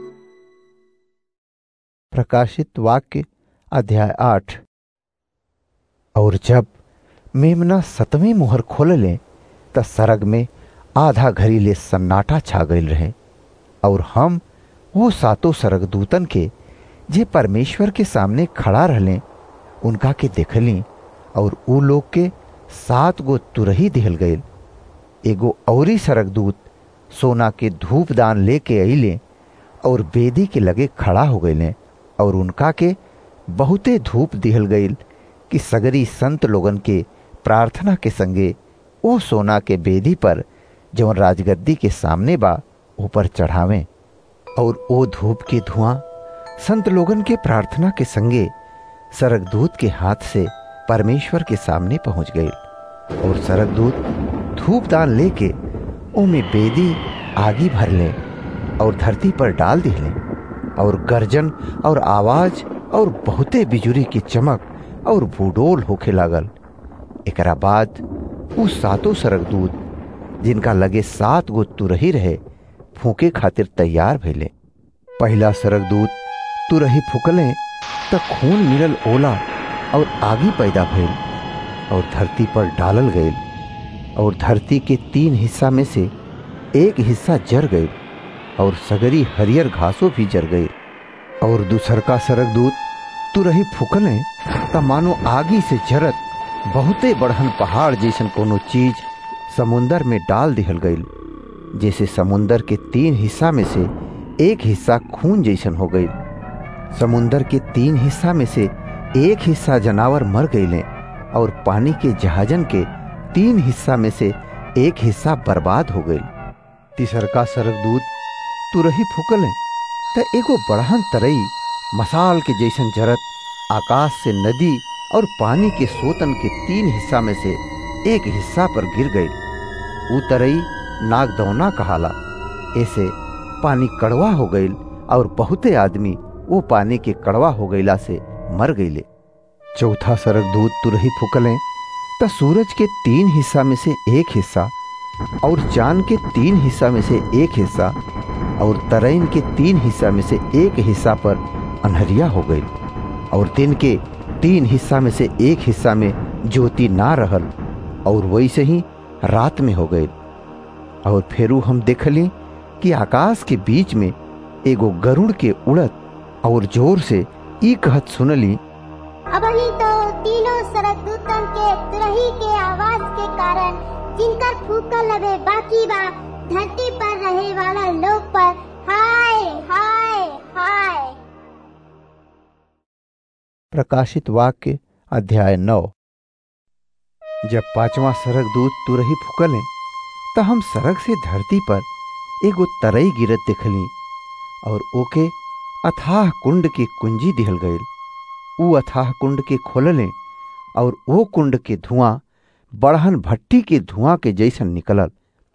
प्रकाशित वाक्य अध्याय आठ और जब मेमना सतवीं मुहर खोलले त सरग में आधा घड़ी ले सन्नाटा छा गईल रहे और हम वो सातों सरगदूतन के जे परमेश्वर के सामने खड़ा रहले उनका के देखली और ऊ लोग के सात गो तुरही दिहल गईल एगो औरी सरगदूत सोना के धूप दान लेके अइले और बेदी के लगे खड़ा हो गईले और उनका के बहुते धूप दिहल गईल कि सगरी संत लोगन के प्रार्थना के संगे ओ सोना के बेदी पर जवन राजगद्दी के सामने बा ऊपर चढ़ावें और ओ धूप के धुआं संत लोगन के प्रार्थना के संगे सरगदूत के हाथ से परमेश्वर के सामने पहुंच गए और सरगदूत धूप दान लेके ओमे बेदी आगी भर ले और धरती पर डाल दिले और गर्जन और आवाज और बहुते बिजुरी की चमक और भूडोल होखे लागल एकरा बाद उ सातों सरगदूत जिनका लगे सात गो तुरही रहे फूके खातिर तैयार भइले पहला सरगदूत तुरही फूकले त खून मिलल ओला और आगी पैदा भइल और धरती पर डालल गईल और धरती के तीन हिस्सा में से एक हिस्सा जर गई और सगरी हरियर घासों भी जर गई और दूसर का सरगदूत तुरही फूकले त मानो आगी से जरत बहुते बढ़न पहाड़ जैसन कोनो चीज समुंदर में डाल दिहल गईल जैसे समुंदर के तीन हिस्सा में से एक हिस्सा खून जैसन हो गई समुंदर के तीन हिस्सा में से एक हिस्सा जनावर मर गईले और पानी के जहाजन के तीन हिस्सा में से एक हिस्सा बर्बाद हो गई तीसरका सरगदूत तुरही फूकले त एगो बढ़हन तरई मसाल के जैसन जरत आकाश से नदी और पानी के सोतन के तीन हिस्सा में से एक हिस्सा पर गिर गई ऊ तरई नागदौना कहाला ऐसे पानी कड़वा हो गईल और बहुते आदमी वो पानी के कड़वा हो गईला से मर गईले चौथा सरगदूत तुरही फुकले त सूरज के तीन हिस्सा में से एक हिस्सा और चांद के तीन हिस्सा में से एक हिस्सा और तरैन के तीन हिस्सा में से एक हिस्सा पर अनहरिया हो गई और दिन के तीन हिस्सा में से एक हिस्सा में ज्योति ना रहल और वैसे ही रात में हो गई और फेरू हम देखली कि आकाश के बीच में एगो गरुड़ के उड़त और जोर से ई कहत सुनली
अबही तो तीनों सरदूतन के तुरही के आवाज के कारण जिनकर फूकल लबे बाकी बा धरती पर रहे वाला लोग पर हाय हाय हाय
प्रकाशित वाक्य अध्याय नौ जब पांचवा सरक दूत तुरही फुकले त हम सड़क से धरती पर एगो तरई गिरत देखली और ओके अथाह कुंड के कुंजी दिहल गईल ऊ अथाह कुंड के खोलले और ओ कुंड के धुआं बढ़हन भट्टी के धुआं के जैसन निकलल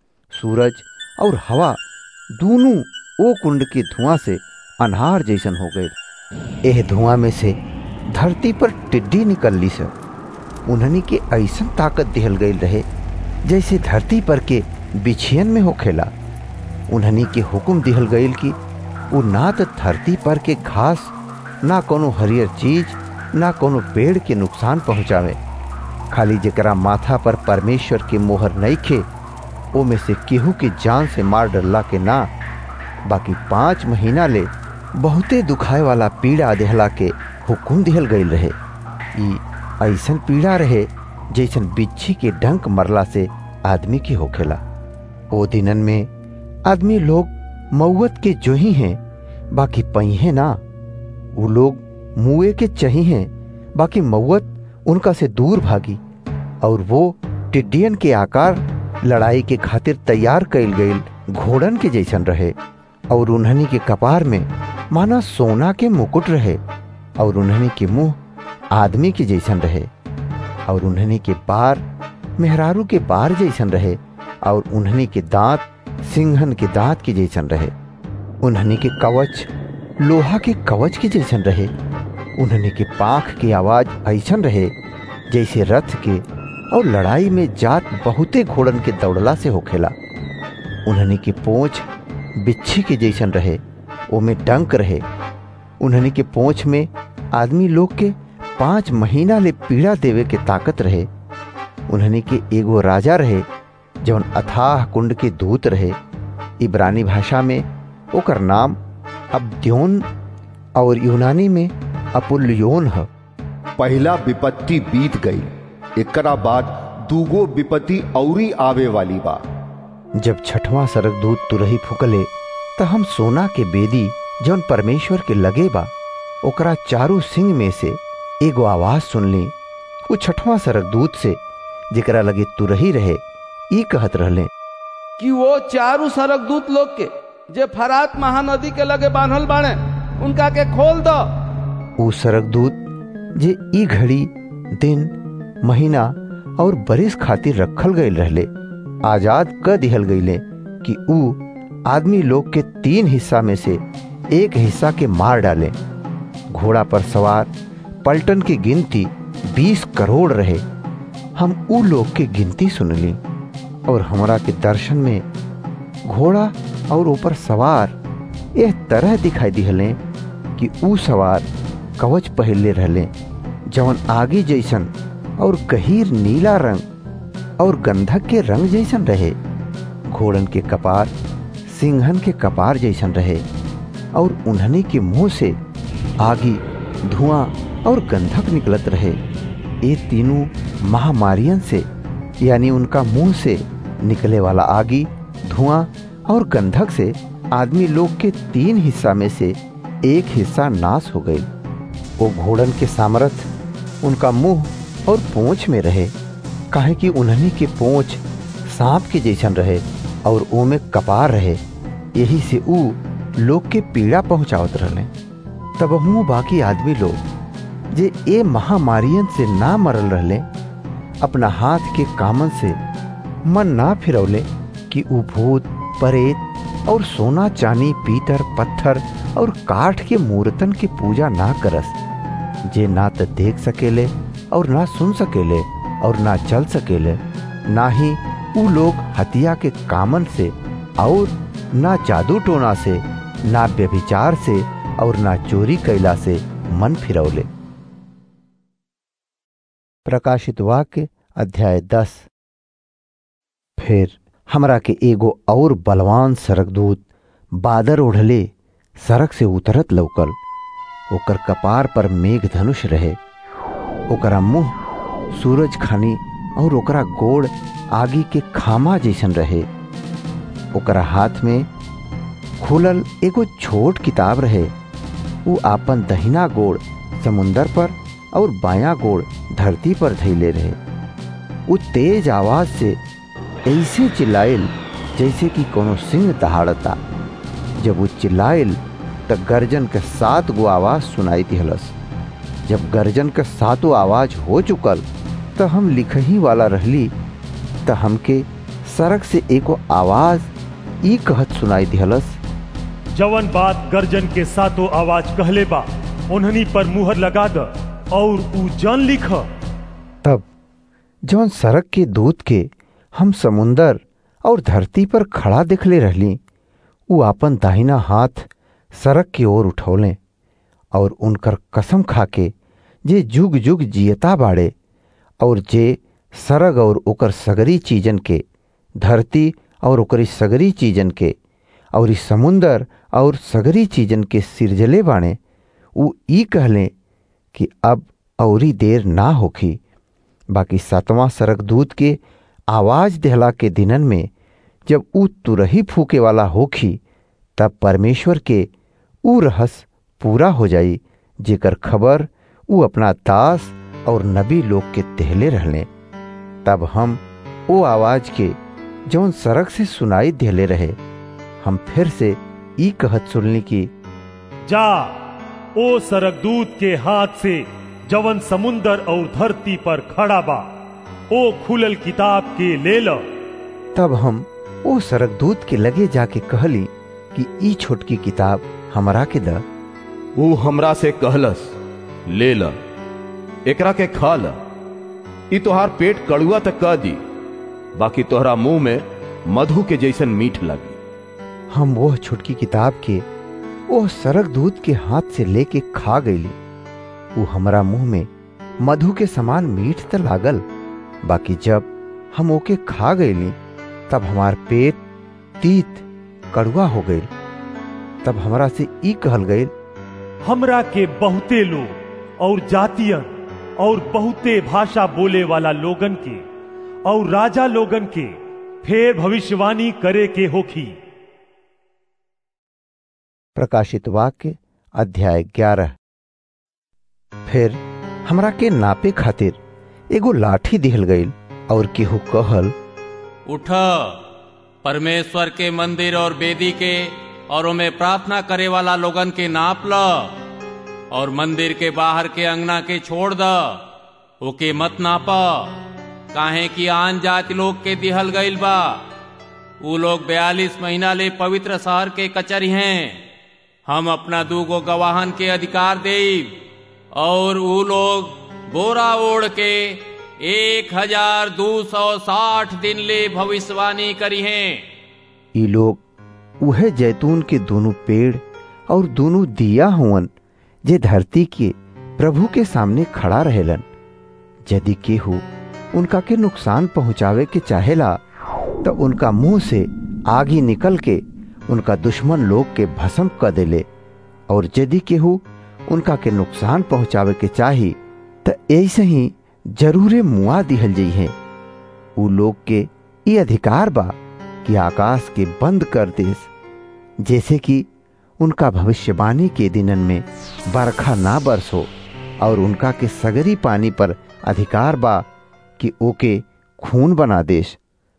सूरज और हवा दोनों ओ कुंड के धुआं से अनहार जैसन हो गए एह धुआं में से धरती पर टिड्डी निकलली से उन्हनी के ऐसन ताकत दिहल गई रहे जैसे धरती पर के बिछियन में होखेला उन्हनी के हुक्म दिहल गईल कि वो ना तो धरती पर के घास ना कोनो हरियर चीज ना कोनो पेड़ के नुकसान पहुंचावे खाली जकरा माथा पर परमेश्वर के मोहर नहीं खे ओ में से केहू के जान से मार डरला के ना बाकी पाँच महीना ले बहुते दुखाए वाला पीड़ा देहला के हुकुम दिहल गईल रहे ई ऐसन पीड़ा रहे जैसन बिच्छी के डंक मरला से आदमी के होखेला ओ दिनन में आदमी लोग मऊत के जो ही हैं बाकी पहिए ना वो लोग मुए के चही हैं बाकी मऊत उनका से दूर भागी और वो टिड्डियन के आकार लड़ाई के खातिर तैयार कैल गईल घोड़न के जैसन रहे और उन्हनी के कपार में माना सोना के मुकुट रहे और उन्हनी के मुंह आदमी के जैसन रहे और उन्हनी के बार मेहरारू के बार जैसन रहे और उन्हनी के दांत सिंहन के दांत के जैसन रहे उन्हनी के कवच लोहा के कवच के जैसन रहे उन्हनी के पाख की आवाज ऐसन रहे जैसे रथ के और लड़ाई में जात बहुते घोड़न के दौड़ला से होखेला उन्हनी की पोंछ बिच्छी के जैसन रहे ओमे डंक रहे उन्हनी के पोंछ में आदमी लोग के पांच महीना ले पीड़ा देवे के ताकत रहे उन्हनी के एगो राजा रहे जौन अथाह कुंड के दूत रहे इब्रानी भाषा में ओकर नाम अब्द्योन और यूनानी में अपुल्योन है
पहला विपत्ति बीत गई एकरा बाद दूगो विपत्ति औरी आवे वाली बा
जब छठवां सरगदूत तुरही फुकले त हम सोना के बेदी जौन परमेश्वर के लगे बा ओकरा चारू सिंह में से एगो आवाज सुनली वो छठवां सरगदूत से जेकरा लगे तुरही रहे ई कहत रहले
कि वो चारू सरक दूत लोग के जे फरात महानदी के लगे बांधल बाणे उनका के खोल दो
ऊ सरगदूत जे ई घड़ी दिन महीना और बरिस खातिर रखल गईल रहले आजाद क दिहल गईले कि ऊ आदमी लोग के तीन हिस्सा में से एक हिस्सा के मार डाले घोड़ा पर सवार पलटन की गिनती बीस करोड़ रहे हम ऊ लोग के गिनती सुनली और हमरा के दर्शन में घोड़ा और ऊपर सवार एह तरह दिखाई दिहले कि ऊ सवार कवच पहले रहले जवन आगे जैसन और गहीर नीला रंग और गंधक के रंग जैसन रहे घोड़न के कपार सिंहन के कपार जैसन रहे और उन्हने के मुंह से आगी धुआं और गंधक निकलत रहे ये तीनों महामारियन से यानी उनका मुंह से निकले वाला आगी धुआं और गंधक से आदमी लोग के तीन हिस्सा में से एक हिस्सा नाश हो गई वो घोड़न के सामर्थ उनका मुंह और पूंछ में रहे काहे कि उन्हनी के पूंछ सांप के जैसन रहे और ओ में कपार रहे यही से ऊ लोग के पीड़ा पहुंचावत रहले तब हूँ बाकी आदमी लोग जे ए महामारियन से ना मरल रहले अपना हाथ के कामन से मन ना फिरौले कि ऊ भूत परेत और सोना चांदी पीतर पत्थर और काठ के मूर्तन की पूजा ना करस जे ना तो देख सकेले और ना सुन सकेले और ना चल सकेले ना ही ऊ लोग हतिया के कामन से और ना जादू टोना से ना व्यभिचार से और ना चोरी कैला से मन फिरौले प्रकाशित वाक्य अध्याय दस फिर हमरा के एगो और बलवान सरकदूत बादर ओढ़ले सड़क से उतरत लौकल ओकर कपार पर मेघ धनुष रहे ओकरा मुंह सूरज खानी और ओकरा गोड़ आगी के खामा जैसन रहे ओकरा हाथ में खुलल एगो छोट किताब रहे वो आपन दहिना गोड़ समुंदर पर और बायां गोड़ धरती पर धैले रहे वो तेज आवाज से ऐसे चिल्लाइल जैसे कि कोनो सिंह दहाड़ता जब वो चिल्लाइल त गर्जन के सात गो आवाज सुनाई दिहलस जब गर्जन के सातों आवाज हो चुकल त हम लिखही वाला रहली त हमके सड़क से एको आवाज ई कहत सुनाई दिहलस
जवन बात गर्जन के सातों आवाज कहले बा उन्हनी पर मुहर लगा द और ऊ जन लिख
तब जवन सड़क के दूत के हम समुंदर और धरती पर खड़ा देखले रहली ऊ आपन दाहिना हाथ सड़क की ओर उठौले और उनकर कसम खाके जे जुग जुग जियता बाड़े और जे सरग और ओकर सगरी चीजन के धरती और ओकरी सगरी चीजन के और इस समुंदर और सगरी चीजन के सिरजले बाणे ऊ ई कहले कि अब औरी देर ना होखी बाकी सातवां सरगदूत के आवाज देहला के दिनन में जब ऊ तुरही फूके वाला होखी तब परमेश्वर के ऊ रहस पूरा हो जाई जेकर खबर ऊ अपना दास और नबी लोग के तेहले रहले तब हम ओ आवाज के जौन सड़क से सुनाई देले रहे हम फिर से ई कहत सुनली कि
जा ओ सरगदूत के हाथ से जवन समुंदर और धरती पर खड़ा बा ओ खुलल किताब के ले ल
तब हम ओ सरगदूत के लगे जाके कहली कि ई छोटकी किताब हमरा के द
वो हमरा से कहलस ले ल एकरा के खा ल ई तोहार पेट कड़ुआ तक कह दी बाकी तोहरा मुंह में मधु के जैसन मीठ लगी
हम वह छोटकी किताब के ओह सरक दूध के हाथ से लेके खा गईली वो हमरा मुंह में मधु के समान मीठ त लागल बाकी जब हम ओके खा गईली तब हमार पेट तीत कड़ुआ हो गई तब हमरा से ई कहल गई
हमरा के बहुते लोग और जातियन और बहुते भाषा बोले वाला लोगन के और राजा लोगन के फेर भविष्यवाणी करे के होखी
प्रकाशित वाक्य अध्याय ग्यारह फिर हमरा के नापे खातिर एगो लाठी दिहल गईल और केहू कहल
उठ परमेश्वर के मंदिर और बेदी के और उनमें प्रार्थना करे वाला लोगन के नाप ल और मंदिर के बाहर के अंगना के छोड़ द ओके मत नाप काहे कि आन जाति लोग के दिहल गईल बा ऊ लोग बयालीस महीना ले पवित्र शहर के कचरी हैं हम अपना दूगो गवाहन के अधिकार दे और ऊ लोग बोरा ओढ़ के एक हजार दो सौ साठ दिन ले भविष्यवाणी करी हैं
ई लोग उहे जैतून के दोनों पेड़ और दोनों दिया हुवन जे धरती के प्रभु के सामने खड़ा रहेलन यदि केहू उनका के नुकसान पहुंचावे के चाहेला तो उनका मुंह से आगी निकल के उनका दुश्मन लोग के भस्म कर देले और यदि केहू उनका के नुकसान पहुंचावे के चाही तो ऐसे ही जरूरे मुआ दिहल जई है उ लोग के ये अधिकार बा कि आकाश के बंद कर देस जैसे कि उनका भविष्यवाणी के दिनन में बरखा ना बरसो और उनका के सगरी पानी पर अधिकार बा कि ओके खून बना देश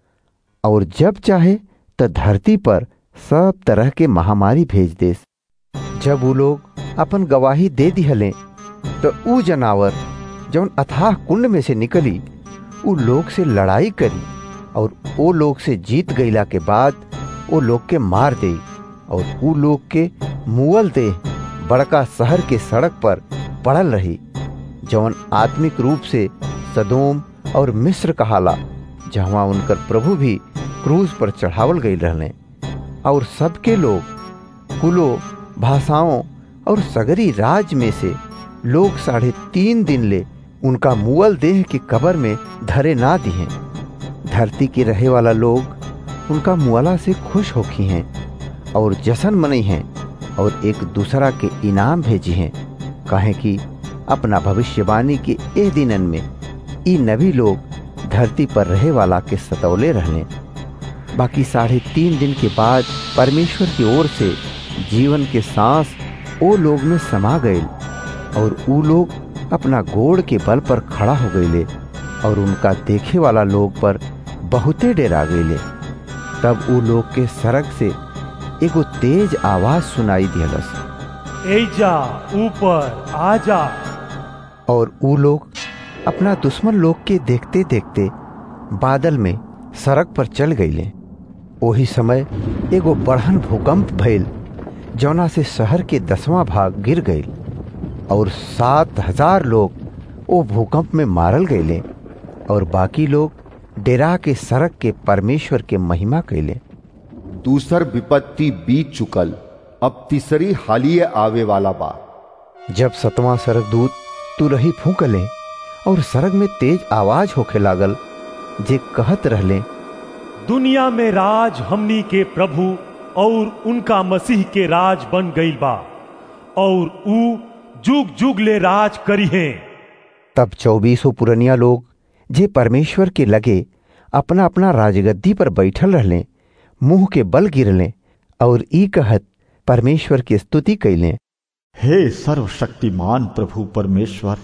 और जब चाहे तो धरती पर सब तरह के महामारी भेज देस जब वो लोग अपन गवाही दे दिहले तो ऊ जनावर जौन अथाह कुंड में से निकली उ लोग से लड़ाई करी और वो लोग से जीत गईला के बाद वो लोग के मार दे और उ लोग के मुअल दे बड़का शहर के सड़क पर पड़ल रही जौन आत्मिक रूप से सदोम और मिस्र कहाला जहाँ उनकर प्रभु भी क्रूज पर चढ़ावल गई रहने और सबके लोग कुलों भाषाओं और सगरी राज में से लोग साढ़े तीन दिन ले उनका मुअल देह की कबर में धरे ना दिए धरती के रहे वाला लोग उनका मुआला से खुश होखी हैं और जशन मनई हैं और एक दूसरा के इनाम भेजी हैं कहे कि अपना भविष्यवाणी के ए दिनन में ई नबी लोग धरती पर रहे वाला के सतौले रहने बाकी साढ़े तीन दिन के बाद परमेश्वर की ओर से जीवन के सांस ओ लोग में समा गए और ऊ लोग अपना गोड़ के बल पर खड़ा हो गईले और उनका देखे वाला लोग पर बहुते डेरा गईले तब ऊ लोग के सड़क से एगो तेज आवाज सुनाई दियलस
एजा ऊपर आजा
और ऊ लोग अपना दुश्मन लोग के देखते देखते बादल में सड़क पर चल गईले वही समय एगो बढ़न भूकंप भइल जौना से शहर के दसवां भाग गिर गईल और सात हजार लोग वो भूकंप में मारल गईले और बाकी लोग डेरा के सड़क के परमेश्वर के महिमा कैले
दूसर विपत्ति बीत चुकल अब तीसरी हालिए आवे वाला बा
जब सतवां सरक दूत तुरही फूकले और सरग में तेज आवाज होखे लागल जे कहत रहले
दुनिया में राज हमनी के प्रभु और उनका मसीह के राज बन गईल बा और ऊ जुग जुग ले राज करी हैं
तब चौबीसों पुरनिया लोग जे परमेश्वर के लगे अपना अपना राजगद्दी पर बैठल रहले मुंह के बल गिरले और ई कहत परमेश्वर की स्तुति कैले
हे सर्वशक्तिमान प्रभु परमेश्वर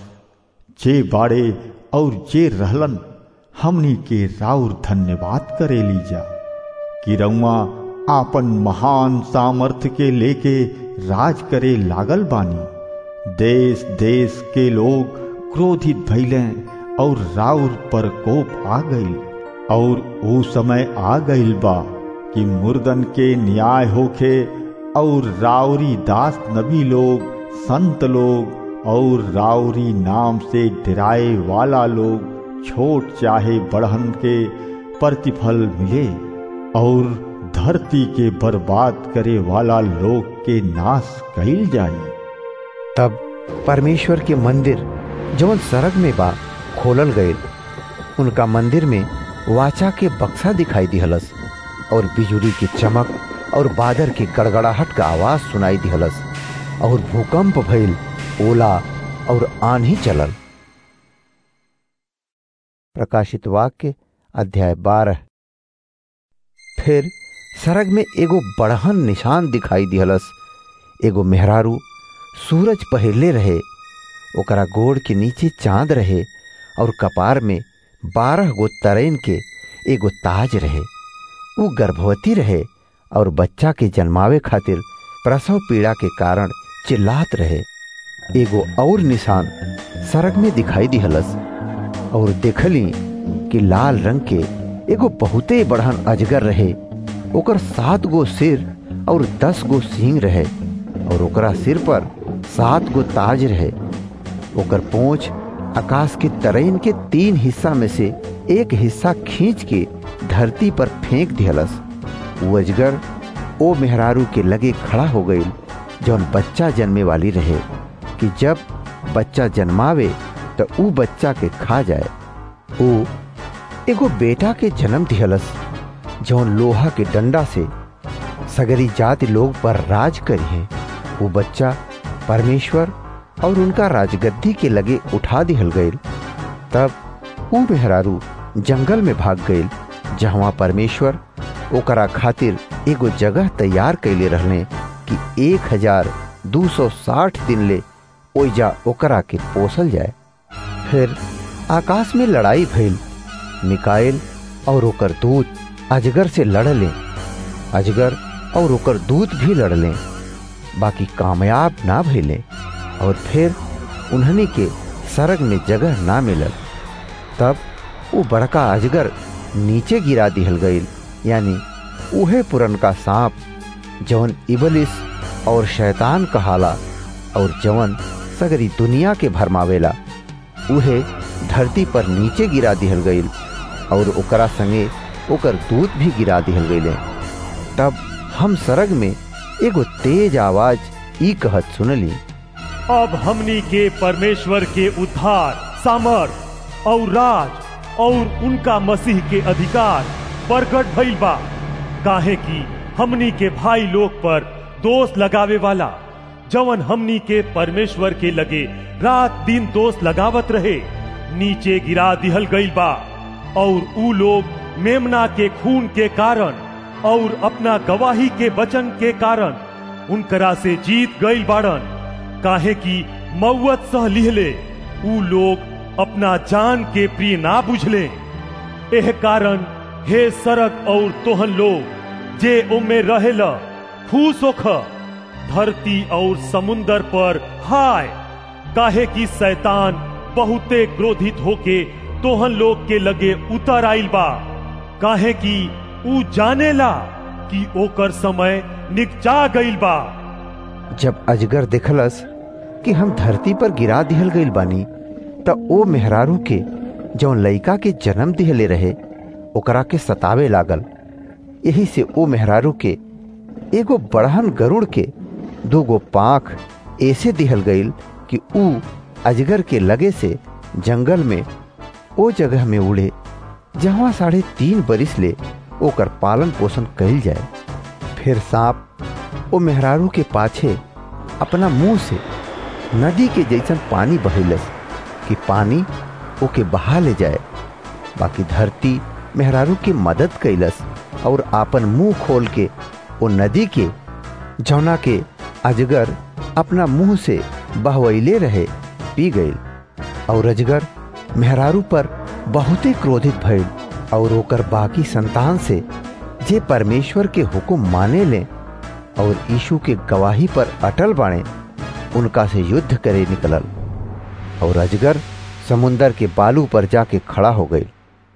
जे बाड़े और जे रहलन हमनी के राउर धन्यवाद करे लीजा कि रउआ आपन महान सामर्थ्य के लेके राज करे लागल बानी देश देश के लोग क्रोधित भइले और राउर पर कोप आ गईल और वो समय आ गईल बा कि मुर्दन के न्याय होखे और राउरी दास नबी लोग संत लोग और राउरी नाम से डराए वाला लोग छोट चाहे बढ़न के प्रतिफल मिले और धरती के बर्बाद करे वाला लोग के नाश कैल जाए
तब परमेश्वर के मंदिर जौन सरग में बा खोलल गए उनका मंदिर में वाचा के बक्सा दिखाई दिहलस और बिजुली की चमक और बादर की गड़गड़ाहट का आवाज सुनाई दिहलस और भूकंप भइल ओला और आंधी चलल प्रकाशित वाक्य अध्याय बारह फिर सरग में एगो बड़हन निशान दिखाई दिहलस एगो मेहरारू सूरज पहिरले रहे ओकरा गोड़ के नीचे चांद रहे और कपार में बारह गो तरेन के एगो ताज रहे वो गर्भवती रहे और बच्चा के जन्मावे खातिर प्रसव पीड़ा के कारण चिल्लात रहे एगो और निशान सड़क में दिखाई दिहलस और देखली कि लाल रंग के एगो बहुते बढ़न अजगर रहे ओकर सात गो सिर और दस गो सींग रहे और ओकरा सिर पर सात गो ताज रहे ओकर पोंछ आकाश के तरैन के तीन हिस्सा में से एक हिस्सा खींच के धरती पर फेंक दिहलस उ अजगर ओ मेहरारू के लगे खड़ा हो गई जौन बच्चा जन्मे वाली रहे कि जब बच्चा जन्मावे तो ऊ बच्चा के खा जाए ऊ एगो बेटा के जन्म दिहलस जौन लोहा के डंडा से सगरी जाति लोग पर राज करी है वो बच्चा परमेश्वर और उनका राजगद्दी के लगे उठा दिहल गईल तब ऊ मेहरारू जंगल में भाग गईल जहाँ परमेश्वर ओकरा खातिर एगो जगह तैयार कैले रहले कि एक हजार दू सौ साठ दिन ले ओइजा ओकरा के पोसल जाए फिर आकाश में लड़ाई भइल मिकाइल और ओकर दूत अजगर से लड़ले अजगर और ओकर दूत भी लड़ले बाकी कामयाब ना भइले और फिर उन्हनी के सरग में जगह ना मिलल तब वो बड़का अजगर नीचे गिरा दिहल गईल यानी उहे पुरनका सांप जवन इबलिस और शैतान कहाला और जवन सगरी दुनिया के भरमावेला उहे धरती पर नीचे गिरा दिहल गईल और ओकरा संगे ओकर दूत भी गिरा दिहल गईले तब हम सरग में एगो तेज आवाज ई कहत सुनली
अब हमनी के परमेश्वर के उद्धार सामर्थ और राज और उनका मसीह के अधिकार प्रकट भइल बा काहे कि हमनी के भाई लोग पर दोष लगावे वाला जवन हमनी के परमेश्वर के लगे रात दिन दोष लगावत रहे नीचे गिरा दिहल गईल बा और ऊ लोग मेमना के खून के कारण और अपना गवाही के वचन के कारण उनकरा से जीत गईल बाड़न काहे कि मौत सह लिहले ऊ लोग अपना जान के प्रिय ना बुझले एह कारण हे सरक और तोहन लोग जे उमे रहेला खुश होख धरती और समुंदर पर हाय काहे कि शैतान बहुते क्रोधित होके तोहन लोग के लगे उतर आइल बा काहे कि ऊ जानेला कि ओकर समय निकचा गईल बा
जब अजगर देखलस कि हम धरती पर गिरा दिहल गईल बानी त ओ मेहरारू के जौन लइका के जन्म दिहले रहे ओकरा के सतावे लागल यही से ओ मेहरारू के एगो बड़हन गरुड़ के दूगो पाख ऐसे दिहल गईल कि ऊ अजगर के लगे से जंगल में ओ जगह में उड़े जहाँ साढ़े तीन बरिस ले ओकर पालन पोषण कइल जाए फिर सांप ओ मेहरारू के पाछे अपना मुंह से नदी के जैसन पानी बहेलस कि पानी ओके बहा ले जाए बाकी धरती मेहरारू की मदद कैलस और आपन मुंह खोल के ओ नदी के जौना के अजगर अपना मुंह से बहवैले रहे पी गईल और अजगर मेहरारू पर बहुते क्रोधित भइल और ओकर बाकी संतान से जे परमेश्वर के हुक्म माने ले और यीशु के गवाही पर अटल बाणे उनका से युद्ध करे निकलल और अजगर समुंदर के बालू पर जाके खड़ा हो गई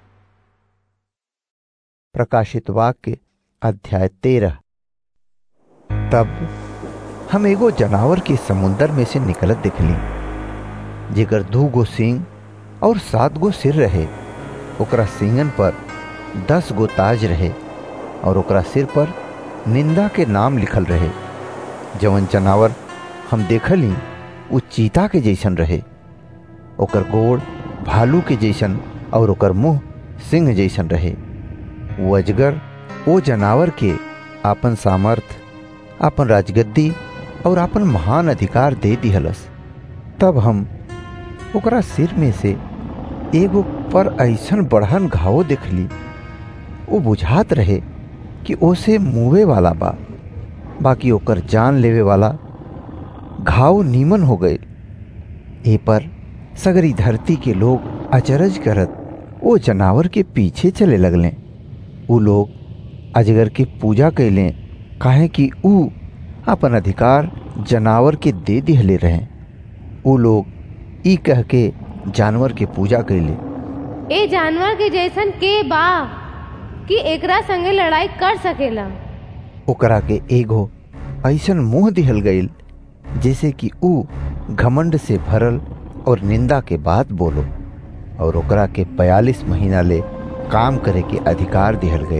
प्रकाशित वाक्य अध्याय तेरह तब हम एगो जनावर के समुंदर में से निकलत दिखली जेकर दू गो सिंह और सात गो सिर रहे ओकरा सिंगन पर दस गो ताज रहे और ओकरा सिर पर निंदा के नाम लिखल रहे जवन जनावर हम देखली उ चीता के जैसन रहे ओकर गोड़ भालू के जैसन और ओकर मुंह सिंह जैसन रहे वो अजगर ओ जनावर के आपन सामर्थ आपन राजगद्दी और आपन महान अधिकार दे दिहलस तब हम ओकरा सिर में से एगो पर ऐसन बढ़न घाव देखली वो बुझात रहे कि ओसे मुवे वाला बा बाकी ओकर जान लेवे वाला घाव नीमन हो गए ए पर सगरी धरती के लोग अचरज करत ओ जनावर के पीछे चले लगले उ लोग अजगर के पूजा कैले काहे कि ऊ अपन अधिकार जनावर के दे दिहले रहे उ लोग ई कह के जानवर के पूजा कैले
ए जानवर के जैसन के बा कि एकरा संगे लड़ाई कर सकेला
ओकरा के एगो ऐसन मुंह दिहल गईल जैसे कि ऊ घमंड से भरल और निंदा के बात बोलो और ओकरा के बयालीस महीना ले काम करे के अधिकार दिहल गए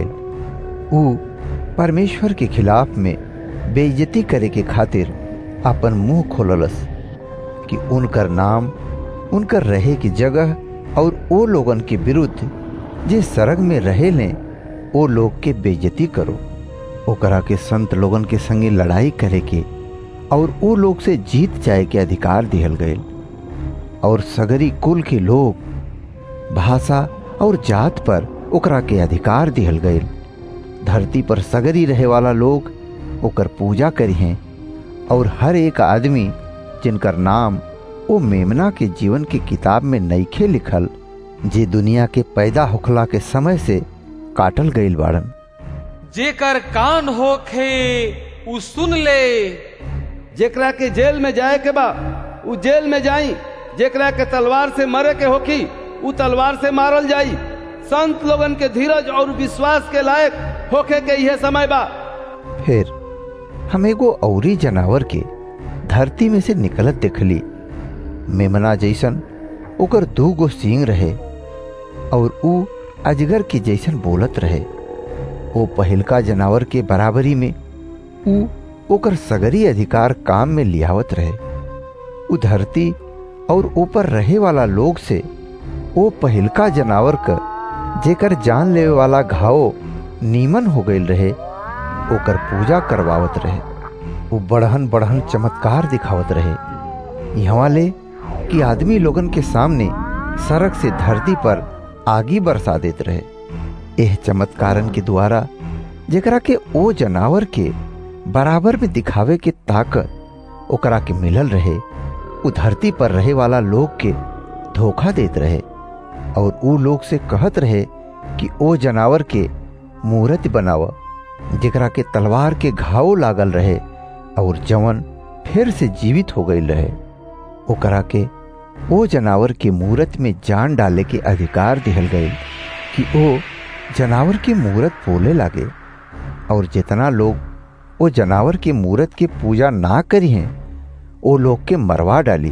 ऊ परमेश्वर के खिलाफ में बेइज्जती करे के खातिर अपन मुंह खोललस कि उनकर नाम उनकर रहे की जगह और ओ लोगन के विरुद्ध जे सरग में रहे लें ओ लोग के बेइज्जती करो ओकरा के संत लोगन के संगे लड़ाई करे के और ओ लोग से जीत जाए के अधिकार दिहल गए और सगरी कुल के लोग भाषा और जात पर ओकरा के अधिकार दिहल गए धरती पर सगरी रहे वाला लोग ओकर पूजा करी हैं और हर एक आदमी जिनकर नाम ओ मेमना के जीवन की किताब में नईखे लिखल जे दुनिया के पैदा होखला के समय से काटल गईल बाड़न
जेकर कान होखे उ सुन ले
जेकरा के जेल में जाए के बा उ जेल में जाई जेकरा के तलवार से मरे के होखी उ तलवार से मारल जाई संत लोगन के धीरज और विश्वास के लायक होखे के यह समय बा
फिर हम एगो औरी जनावर के धरती में से निकलत देखली मेमना जैसन ओकर दू गो सींग रहे और ऊ अजगर के जैसन बोलत रहे ओ पहिलका जनावर के बराबरी में ऊ ओकर सगरी अधिकार काम में लियावत रहे ऊ धरती और ऊपर रहे वाला लोग से ओ पहिलका जनावर क जेकर जान लेवे वाला घाव नीमन हो गईल रहे ओकर पूजा करवावत रहे वो बढ़हन बढ़हन चमत्कार दिखावत रहे यहाँ ले कि आदमी लोगन के सामने सड़क से धरती पर आगी बरसा देत रहे एह चमत्कारन के द्वारा जेकरा के ओ जनावर के बराबर में दिखावे के ताकत ओकरा के मिलल रहे उ धरती पर रहे वाला लोग के धोखा देत रहे और ऊ लोग से कहत रहे कि ओ जनावर के मूर्ति बनाव जेकरा के तलवार के घाव लागल रहे और जवन फिर से जीवित हो गई रहे ओकरा के ओ जनावर के मूर्त में जान डाले के अधिकार दिहल गए कि ओ जनावर के मूर्त बोले लागे और जितना लोग ओ जनावर के मूर्त के पूजा ना करी हैं ओ लोग के मरवा डाली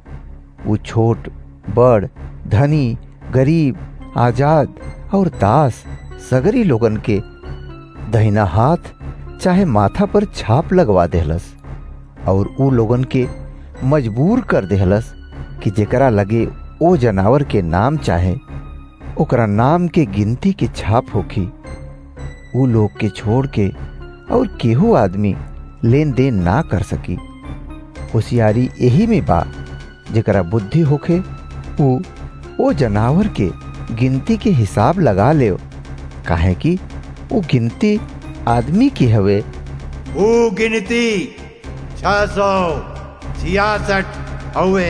वो छोट बड़ धनी गरीब आजाद और दास सगरी लोगन के दहिना हाथ चाहे माथा पर छाप लगवा देहलस और ऊ लोगन के मजबूर कर देहलस कि जेकरा लगे ओ जनावर के नाम चाहे ओकरा नाम के गिनती के छाप होखी ऊ लोग के छोड़ के और केहू आदमी लेन देन ना कर सकी होशियारी यही में बा जेकरा बुद्धि होखे ऊ ओ जनावर के गिनती के हिसाब लगा ले काहे कि वो गिनती आदमी की हवे
वो गिनती छह सौ छियासठ हवे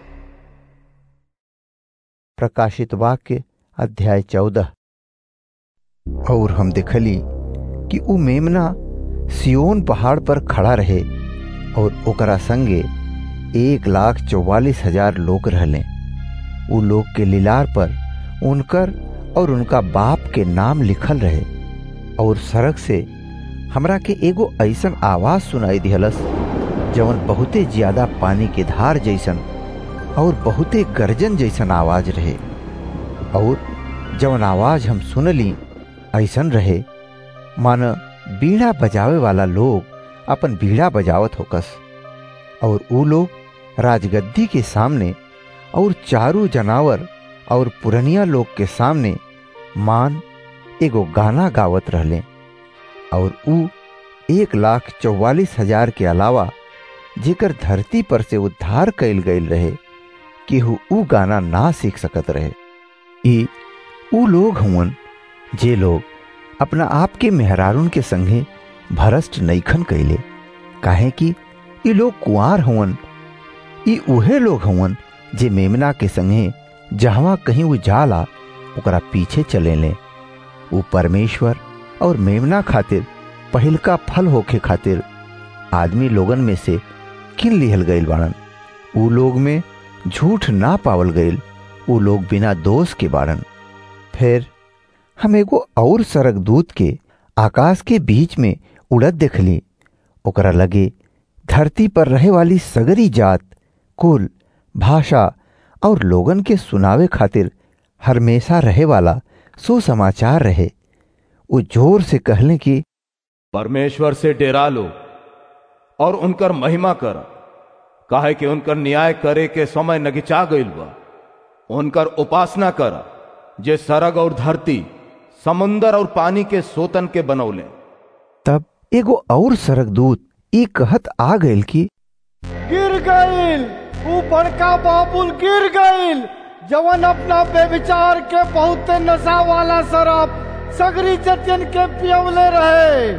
प्रकाशित वाक्य अध्याय चौदह और हम देखली कि उ मेमना सियोन पहाड़ पर खड़ा रहे और ओकरा संगे एक लाख चौवालीस हजार लोग रहले उ लोग के लीलार पर उनकर और उनका बाप के नाम लिखल रहे और सड़क से हमरा के एगो ऐसन आवाज सुनाई दिहलस जवन बहुते ज्यादा पानी के धार जैसन और बहुते गर्जन जैसन आवाज रहे और जवन आवाज हम सुनली ऐसन रहे मान बीड़ा बजावे वाला लोग अपन बीड़ा बजावत होकस और ऊ लोग राजगद्दी के सामने और चारू जनावर और पुरनिया लोग के सामने मान एगो गाना गावत रहले और ऊ एक लाख चौवालीस हजार के अलावा जेकर धरती पर से उद्धार कैल गईल रहे केहू ऊ गाना ना सीख सकत रहे ई ऊ लोग हुवन जे लोग अपना आप के मेहरारून के संगे भरष्ट नईखन कैले काहे कि ई लोग कुआर हुवन ई उहे लोग हुवन जे मेमना के संगे जहवा कहीं वो जाला ओकरा पीछे चले ले वो परमेश्वर और मेमना खातिर पहिलका फल होखे खातिर आदमी लोगन में से किन लिहल गईल बाड़न ऊ लोग में झूठ ना पावल गईल ऊ लोग बिना दोष के बाड़न फिर हम एगो और सरक दूत के आकाश के बीच में उड़त देखली ओकरा लगे धरती पर रहे वाली सगरी जात कुल भाषा और लोगन के सुनावे खातिर हमेशा रहे वाला सुसमाचार रहे वो जोर से कहले कि
परमेश्वर से डेरा लो और उनकर महिमा कर काहे कि उनकर न्याय करे के समय नगिचा गईल बा उनकर उपासना कर जे सरग और धरती समुंदर और पानी के सोतन के बनौले
तब एगो और सरगदूत ई कहत आ गइल कि
गिर गईल ऊ बड़का बाबुल गिर गईल जवन अपना बेविचार के बहुत नशा वाला शराब सगरी जतियन के पियवले रहे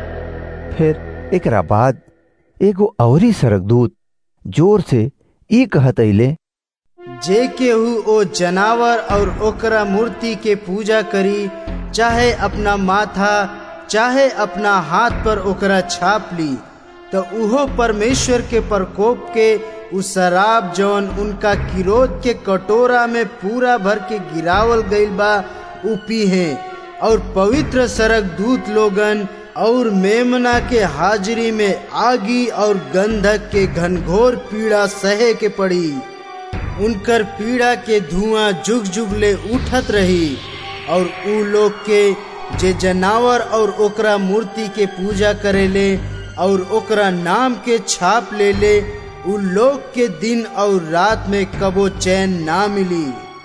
फिर एकरा बाद एगो औरी सरगदूत जोर से ई कहत अइले
जे केहू ओ जनावर और ओकरा मूर्ति के पूजा करी चाहे अपना माथा चाहे अपना हाथ पर ओकरा छाप ली तो उहो परमेश्वर के प्रकोप के उ शराब जौन उनका किरोध के कटोरा में पूरा भर के गिरावल गईल बा उ पीहे और पवित्र सरक दूत लोगन और मेमना के हाजिरी में आगी और गंधक के घनघोर पीड़ा सहे के पड़ी उनकर पीड़ा के धुआं जुग जुग ले उठत रही और उ लोग के जे जनावर और ओकरा मूर्ति के पूजा करेले और ओकरा नाम के छाप ले ले उ लोग के दिन और रात में कबो चैन ना मिली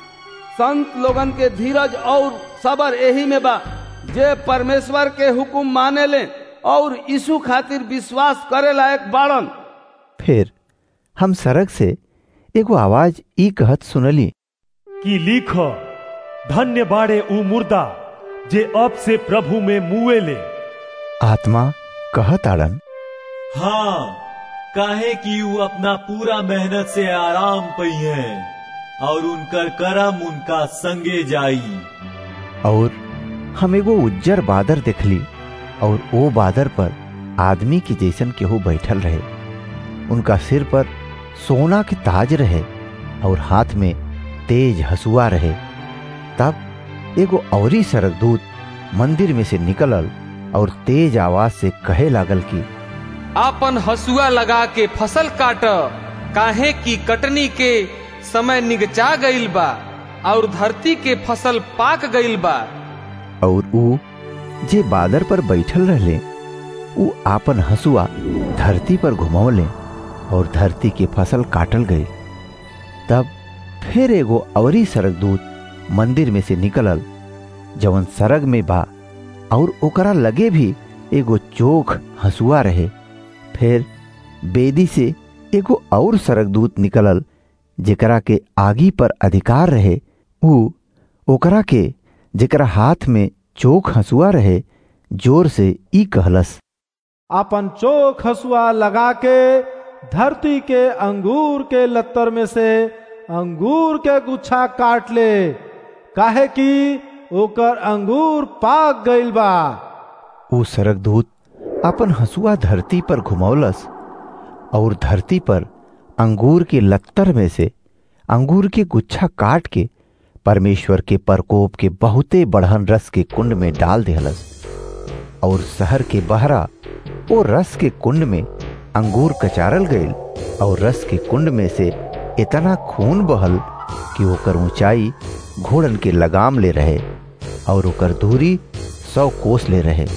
संत लोगन के धीरज और सबर यही में बा जे परमेश्वर के हुकुम माने ले और यीशु खातिर विश्वास करे लायक बाड़न
फिर हम सड़क से एगो आवाज ई कहत सुनली
कि लिख धन्य बाड़े ऊ मुर्दा जे अब से प्रभु में मुए ले
आत्मा कहत आड़न
हाँ काहे कि ऊ अपना पूरा मेहनत से आराम पई है और उनकर करम उनका संगे जाई
और हम एगो उज्जर बादर देखली और ओ बादर पर आदमी के जैसन केहू बैठल रहे उनका सिर पर सोना के ताज रहे और हाथ में तेज हसुआ रहे तब एगो औरी सरगदूत मंदिर में से निकलल और तेज आवाज से कहे लागल कि
आपन हसुआ लगा के फसल काट काहे की कटनी के समय निगचा गईल बा और धरती के फसल पाक गईल बा
और ऊ जे बादर पर बैठल रहले ऊ आपन हसुआ धरती पर घुमौले और धरती के फसल काटल गई तब फिर एगो अवरी सरगदूत मंदिर में से निकलल जवन सरग में बा और ओकरा लगे भी एगो चोख हसुआ रहे फिर बेदी से एगो और सरगदूत निकलल जेकरा के आगी पर अधिकार रहे ऊ ओकरा के जेकरा हाथ में चोख हसुआ रहे जोर से ई कहलस
अपन चोख हसुआ लगा के धरती के अंगूर के लत्तर में से अंगूर के गुच्छा काट ले काहे कि ओकर अंगूर पाक गईल बा
ऊ सरगदूत अपन हसुआ धरती पर घुमौलस और धरती पर अंगूर के लत्तर में से अंगूर के गुच्छा काट के परमेश्वर के प्रकोप के बहुते बढ़न रस के कुंड में डाल देहलस और शहर के बहरा वो रस के कुंड में अंगूर कचारल गईल और रस के कुंड में से इतना खून बहल कि ओकर ऊंचाई घोड़न के लगाम ले रहे और ओकर दूरी सौ कोस ले रहे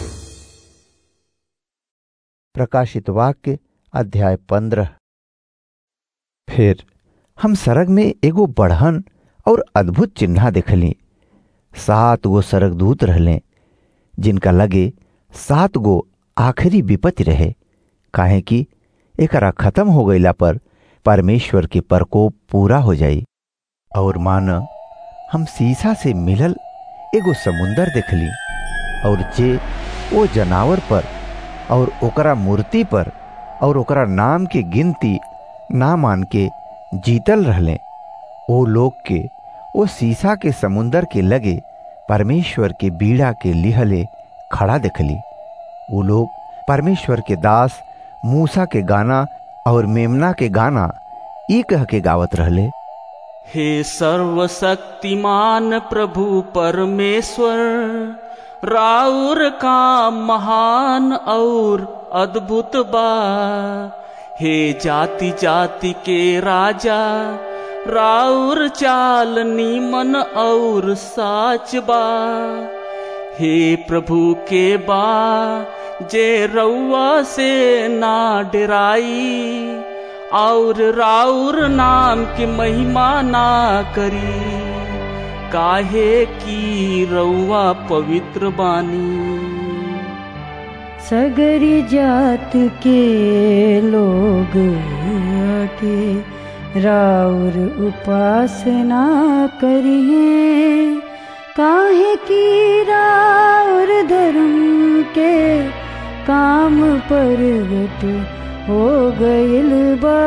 प्रकाशित वाक्य अध्याय पंद्रह फिर हम सरग में एगो बढ़न और अद्भुत चिन्ह देखली सात गो सरगदूत रहले जिनका लगे सात गो आखिरी विपत्ति रहे काहे कि एकरा खत्म हो गईला पर परमेश्वर के प्रकोप पूरा हो जाई और मान हम शीशा से मिलल एगो समुंदर देखली और जे वो जनावर पर और ओकरा मूर्ति पर और ओकरा नाम के गिनती ना मान के जीतल रहले ओ लोग के ओ शीशा के समुंदर के लगे परमेश्वर के बीड़ा के लिहले खड़ा देखली वो लोग परमेश्वर के दास मूसा के गाना और मेमना के गाना ई कह के गावत रहले
हे सर्वशक्तिमान प्रभु परमेश्वर राउर का महान और अद्भुत बा हे जाति जाति के राजा राउर चाल नीमन और साच बा हे प्रभु के बा जे रउआ से ना डराई और राउर नाम की महिमा ना करी काहे की रउआ पवित्र बानी
सगरी जात के लोग आके राउर उपासना करिए काहे की राउर धर्म के काम परगट हो गइल बा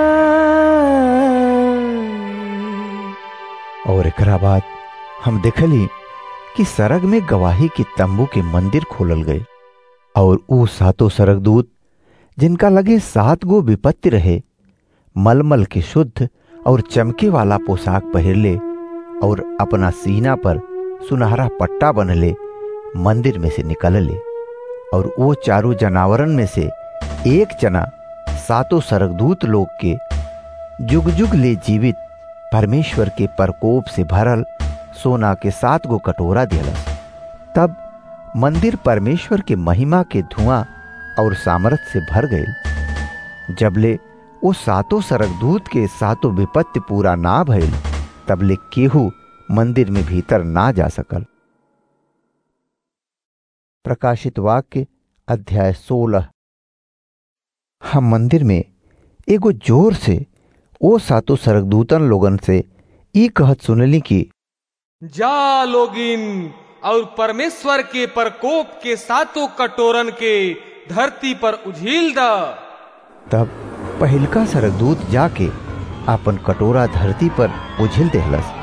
और एकरा बाद हम देखली कि सरग में गवाही के तंबू के मंदिर खोलल गए और ऊ सातों सरगदूत जिनका लगे सात गो विपत्ति रहे मलमल के शुद्ध और चमके वाला पोशाक पहिरले और अपना सीना पर सुनहरा पट्टा बनले मंदिर में से निकलले और वो चारों जनावरन में से एक जना सातों सरगदूत लोग के जुग जुग ले जीवित परमेश्वर के प्रकोप से भरल सोना के सात गो कटोरा दिलस तब मंदिर परमेश्वर के महिमा के धुआं और सामर्थ से भर गए जबले वो सातों सरगदूत के सातों विपत्ति पूरा ना भइल तबले केहू मंदिर में भीतर ना जा सकल प्रकाशित वाक्य अध्याय सोलह हम मंदिर में एगो जोर से ओ सातों सरगदूतन लोगन से ई कहत सुनली कि
जा लोगिन और परमेश्वर के प्रकोप के सातों कटोरन के धरती पर उझील द
तब पहिलका सरगदूत जाके अपन कटोरा धरती पर उझिल देहलस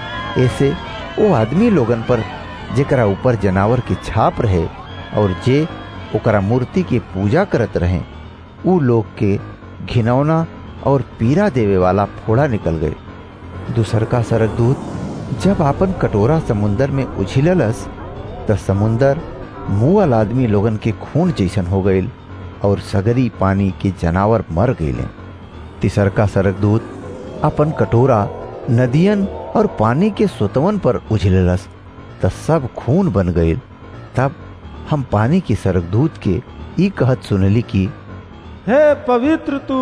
ऐसे वो आदमी लोगन पर जेकरा ऊपर जनावर की छाप रहे और जे ओकरा मूर्ति की पूजा करत रहे ऊ लोग के घिनौना और पीरा देवे वाला फोड़ा निकल गए दूसर का सरगदूत जब आपन कटोरा समुंदर में उछिललस त समुंदर मुअल आदमी लोगन के खून जैसन हो गईल और सगरी पानी के जनावर मर गईले तीसर का सरगदूत अपन कटोरा नदियन और पानी के सुतवन पर उछललस त सब खून बन गईल तब हम पानी के सरगदूत के ई कहत सुनली कि
हे पवित्र तू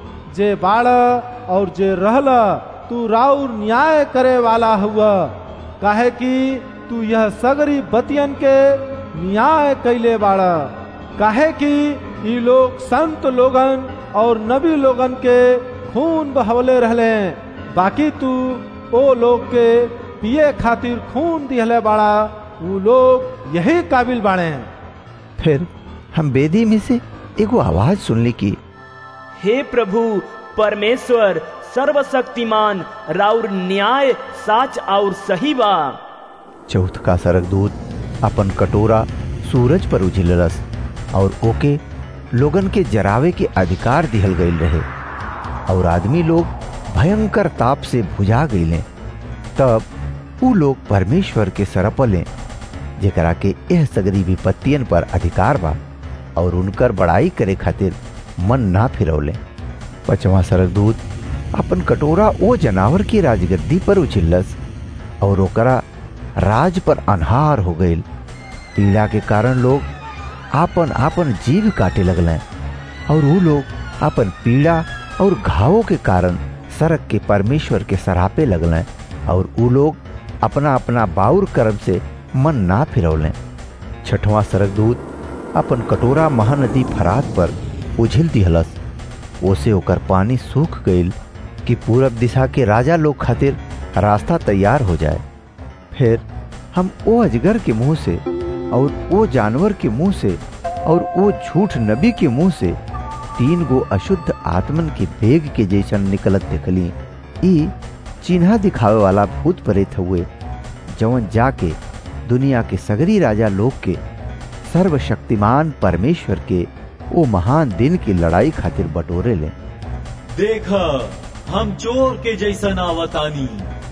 जे बाड़ और जे रहला तू राउर न्याय करे वाला हुआ काहे कि तू यह सगरी बतियन के न्याय कैले बाड़ा काहे कि ई लोग संत लोगन और नबी लोगन के खून बहवले रहले बाकी तू ओ लोग के पिए खातिर खून दिहले बाड़ा वो लोग यही काबिल बाड़े
फिर हम बेदी में से एगो आवाज सुनली की
हे प्रभु परमेश्वर सर्वशक्तिमान राउर न्याय साच और सही बा
चौथ का सरगदूत अपन कटोरा सूरज पर उझिललस और ओके लोगन के जरावे के अधिकार दिहल गईल रहे और आदमी लोग भयंकर ताप से भुजा गईले तब ऊ लोग परमेश्वर के सरपले जेकरा के एह सगरी विपत्तियन पर अधिकार बा और उनकर बड़ाई करे खातिर मन ना फिरौले पचवा सरगदूत अपन कटोरा ओ जनावर की राजगद्दी पर उछिल्लस और ओकरा राज पर अनहार हो गईल पीड़ा के कारण लोग आपन आपन जीव काटे लगले और वो लोग अपन पीड़ा और घावों के कारण सड़क के परमेश्वर के सरापे लगले और वो लोग अपना अपना बाउर कर्म से मन ना फिरौले छठवां सरगदूत अपन कटोरा महानदी फरात पर उझिल दिहलस ओसे ओकर पानी सूख गईल कि पूरब दिशा के राजा लोग खातिर रास्ता तैयार हो जाए फिर हम ओ अजगर के मुंह से और ओ जानवर के मुंह से और ओ झूठ नबी के मुंह से तीन गो अशुद्ध आत्मन के बेग के जैसन निकलत देखली ई चिन्हा दिखावे वाला भूत प्रेत हुए जवन जाके दुनिया के सगरी राजा लोग के सर्वशक्तिमान परमेश्वर के ओ महान दिन की लड़ाई खातिर बटोरे ले
देख हम चोर के जैसन आवतानी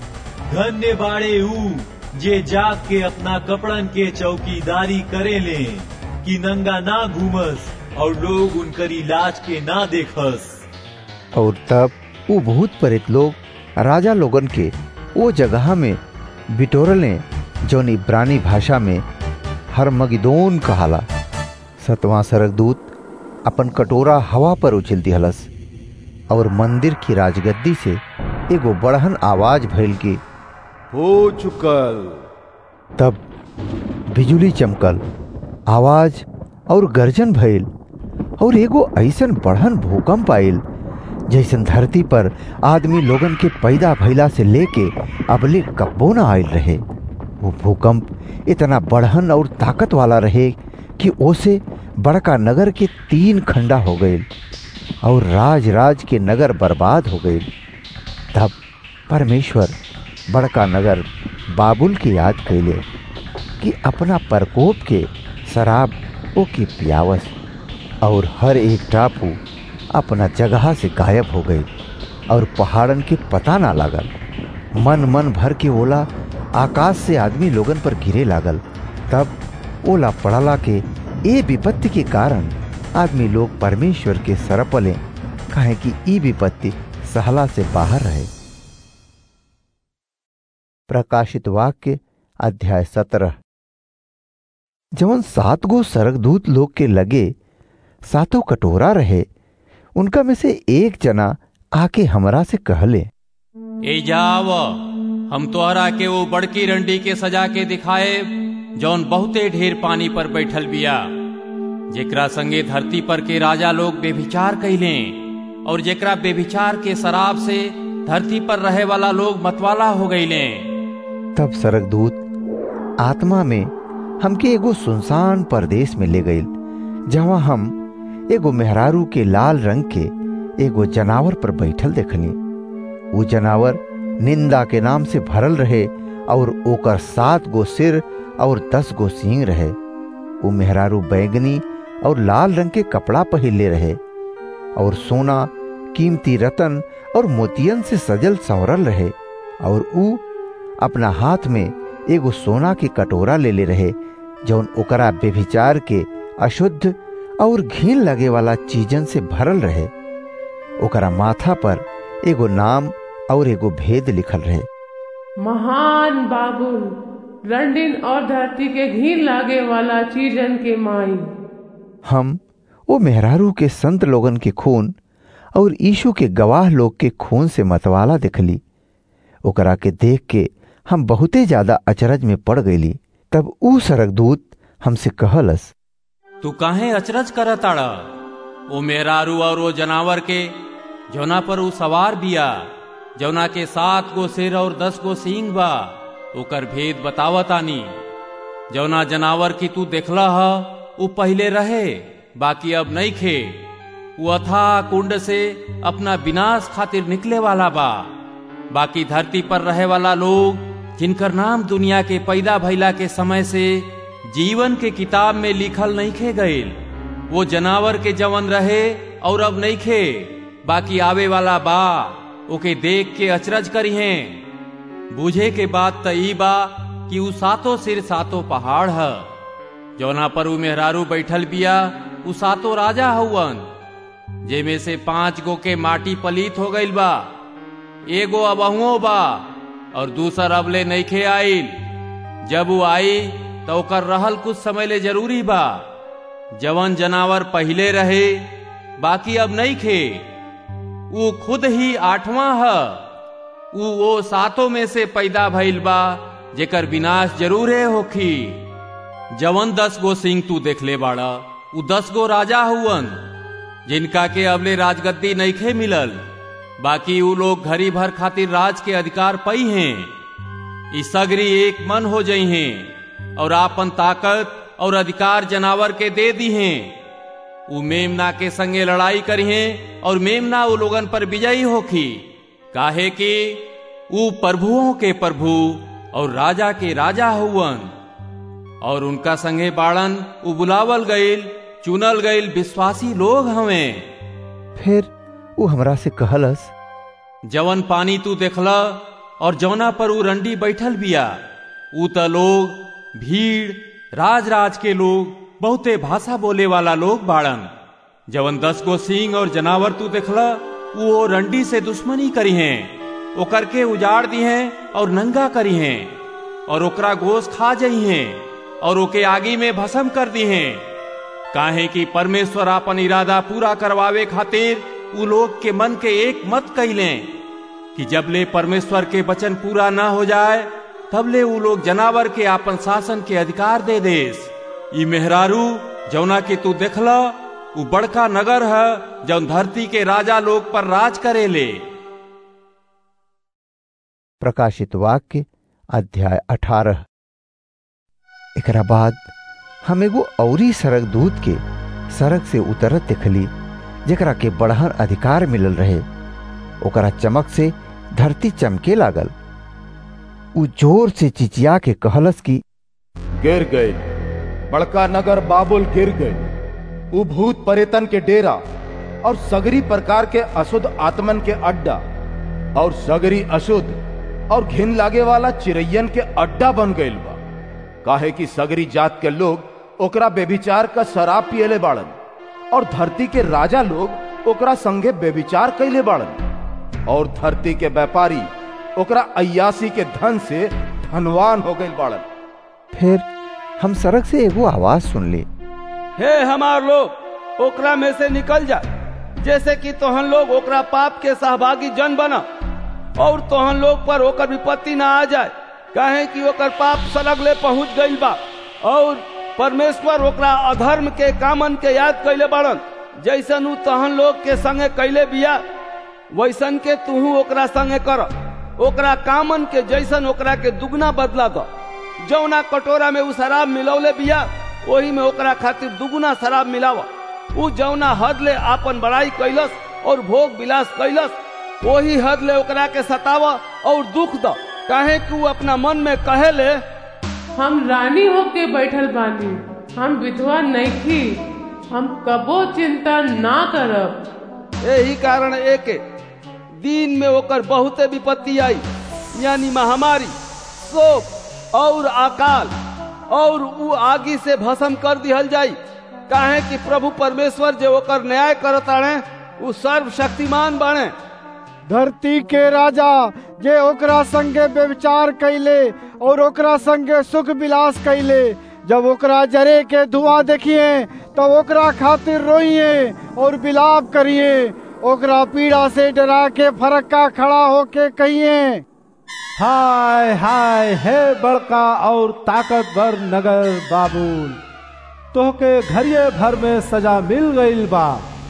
धन्य बाड़े ऊ जे जाग के अपना कपड़न के चौकीदारी करे ले कि नंगा ना घूमस और लोग उनकर इलाज के ना देखस
और तब वो भूत प्रेत लोग राजा लोगन के वो जगह में बिटोरले जौन इब्रानी भाषा में हरमगिदोन कहाला सतवां सरगदूत अपन कटोरा हवा पर उछल दिहलस और मंदिर की राजगद्दी से एगो बड़हन आवाज भइल की
हो चुकल
तब बिजुली चमकल आवाज और गर्जन भइल और एगो ऐसन बढ़न भूकंप आयल जैसन धरती पर आदमी लोगन के पैदा भइला से लेके अबले कब्बो न आयल रहे वो भूकंप इतना बढ़न और ताकत वाला रहे कि ओसे बड़का नगर के तीन खंडा हो गए और राज राज के नगर बर्बाद हो गए तब परमेश्वर बड़का नगर बाबुल की याद कैले कि अपना प्रकोप के शराब ओ की पियावस और हर एक टापू अपना जगह से गायब हो गई और पहाड़न के पता ना लागल मन मन भर के ओला आकाश से आदमी लोगन पर गिरे लागल तब ओला पड़ला के ए विपत्ति के कारण आदमी लोग परमेश्वर के सरपले कहे कि ई विपत्ति सहला से बाहर रहे प्रकाशित वाक्य अध्याय सत्रह जवन सात गो सरगदूत लोग के लगे सातों कटोरा रहे उनका में से एक जना आके हमरा से कहले
ए जाव हम तोहरा के वो बड़की रंडी के सजा के दिखाए जौन बहुते ढेर पानी पर बैठल बिया जेकरा संगे धरती पर के राजा लोग बेभिचार कैले और जेकरा बेभिचार के शराब से धरती पर रहे वाला लोग मतवाला हो गईले
तब सरगदूत आत्मा में हमके एगो सुनसान परदेश में ले गई जहाँ हम एगो मेहरारू के लाल रंग के एगो जनावर पर बैठल देखनी वो जनावर निंदा के नाम से भरल रहे और ओकर सात गो सिर और दस गो सींग रहे वो मेहरारू बैगनी और लाल रंग के कपड़ा पहले रहे और सोना कीमती रतन और मोतियन से सजल संवरल रहे और ऊ अपना हाथ में एगो सोना के कटोरा ले ले रहे जौन ओकरा बेभिचार के अशुद्ध और घीन लगे वाला चीजन से भरल रहे ओकरा माथा पर एगो नाम और एगो भेद लिखल रहे
महान बाबुल रंडिन और धरती के घीन लागे वाला चीजन के माई
हम वो मेहरारू के संत लोगन के खून और यीशु के गवाह लोग के खून से मतवाला दिखली ओकरा के देख के हम बहुते ज्यादा अचरज में पड़ गईली तब ऊ सरगदूत हमसे कहलस
तू काहे अचरज कर ताड़ा वो मेहरारू और वो जनावर के जौना पर ऊ सवार बिया जौना के सात गो सिर और दस गो सींग बा ओकर भेद बतावतानी जौना जनावर की तू देखला ह ऊ पहले रहे बाकी अब नहीं खे वो अथा कुंड से अपना विनाश खातिर निकले वाला बा बाकी धरती पर रहे वाला लोग जिनकर नाम दुनिया के पैदा भइला के समय से जीवन के किताब में लिखल नहीं खे गए वो जनावर के जवन रहे और अब नहीं खे बाकी आवे वाला बा ओके देख के अचरज करी हैं बूझे के बात त ई बा कि ऊ सातों सिर सातों पहाड़ है जौना पर ऊ मेहरारू बैठल बिया ऊ सातों राजा हउवन जेमे से पांच गो के माटी पलीत हो गईल बा एगो अबहुओ बा और दूसर अबले नईखे आईल जब वो आई तो ओकर रहल कुछ समय ले जरूरी बा जवन जनावर पहले रहे बाकी अब नहीं खे वो खुद ही आठवां है वो वो सातों में से पैदा भइल बा जेकर विनाश जरूरे होखी जवन दस गो सिंह तू देख ले बाड़ा वो दस गो राजा हुवन जिनका के अबले राजगद्दी नईखे मिलल बाकी वो लोग घड़ी भर खातिर राज के अधिकार पई हैं इस सगरी एक मन हो जई हैं और आपन ताकत और अधिकार जनावर के दे दी हैं वो मेमना के संगे लड़ाई करी हैं और मेमना वो लोगन पर विजयी होखी काहे कि वो प्रभुओं के प्रभु और राजा के राजा हुवन और उनका संगे बाड़न वो बुलावल गईल चुनल गईल विश्वासी लोग हमें
फिर वो हमरा से कहलस
जवन पानी तू देखला और जौना पर ऊ रंडी बैठल बिया ऊ त लोग भीड़ राज राज के लोग बहुते भाषा बोले वाला लोग बाड़न जवन दस गो सिंह और जनावर तू देखला वो रंडी से दुश्मनी करी हैं ओकर के उजाड़ दी हैं और नंगा करी हैं और ओकरा गोश खा जई हैं और ओके आगी में भस्म कर दी हैं काहे कि परमेश्वर अपन इरादा पूरा करवावे खातिर उ लोग के मन के एक मत कैले कि जब ले परमेश्वर के वचन पूरा ना हो जाए तब ले उ लोग जनावर के आपन शासन के अधिकार दे देस ई मेहरारू जौना के तू देखला उ बड़का नगर है जौन धरती के राजा लोग पर राज करेले
प्रकाशित वाक्य अध्याय अठारह एकरा बाद हम एगो औरी सड़क दूत के सड़क से उतरत देखली जेकरा के बढ़हन अधिकार मिलल रहे ओकरा चमक से धरती चमके लागल उ जोर से चिचिया के कहलस की
गिर गए बड़का नगर बाबुल गिर गए उ भूत परेतन के डेरा और सगरी प्रकार के अशुद्ध आत्मन के अड्डा और सगरी अशुद्ध और घिन लागे वाला चिड़ैयन के अड्डा बन गईल बा काहे कि सगरी जात के लोग ओकरा बेभिचार का शराब पियले बाड़न और धरती के राजा लोग ओकरा संगे बेविचार कैले बाड़न और धरती के व्यापारी ओकरा अयासी के धन से धनवान हो गई बाड़न
फिर हम सड़क से एगो आवाज सुन ली
हे हमार लोग ओकरा में से निकल जा जैसे कि तोहन लोग ओकरा पाप के सहभागी जन बना और तोहन लोग पर ओकर विपत्ति ना आ जाए काहे कि ओकर पाप सलग ले पहुंच गई बा और परमेश्वर ओकरा अधर्म के कामन के याद कैले बाड़न जैसन उ तहन लोग के संगे कैले बिया वैसन के तुहू ओकरा संगे कर ओकरा कामन के जैसन ओकरा के दुगना बदला दो जौना कटोरा में उ शराब मिलौले बिया वही में ओकरा खातिर दुगुना शराब मिलाव उ जौना हद ले आपन बड़ाई कैलस और भोग विलास कैलस वही हद ले ओकरा के सताव और दुख द काहे कि उ अपना मन में कहे ले
हम रानी होके बैठल बानी हम विधवा नहीं हम कबो चिंता ना करब
यही कारण एक दिन में ओकर बहुते विपत्ति आई यानी महामारी शोक और अकाल और उ आगी से भस्म कर दिहल जाई काहे कि प्रभु परमेश्वर जो ओकर न्याय करताड़े उ सर्वशक्तिमान बाणे
धरती के राजा जे ओकरा संगे व्यविचार कैले और ओकरा संगे सुख विलास कैले जब ओकरा जरे के धुआं देखिए तब ओकरा खातिर रोइए और विलाप करिए ओकरा पीड़ा से डरा के फरक्का खड़ा होके कहिए
हाय हाय हे बड़का और ताकतवर नगर बाबुल तोहके घरिये भर में सजा मिल गईल बा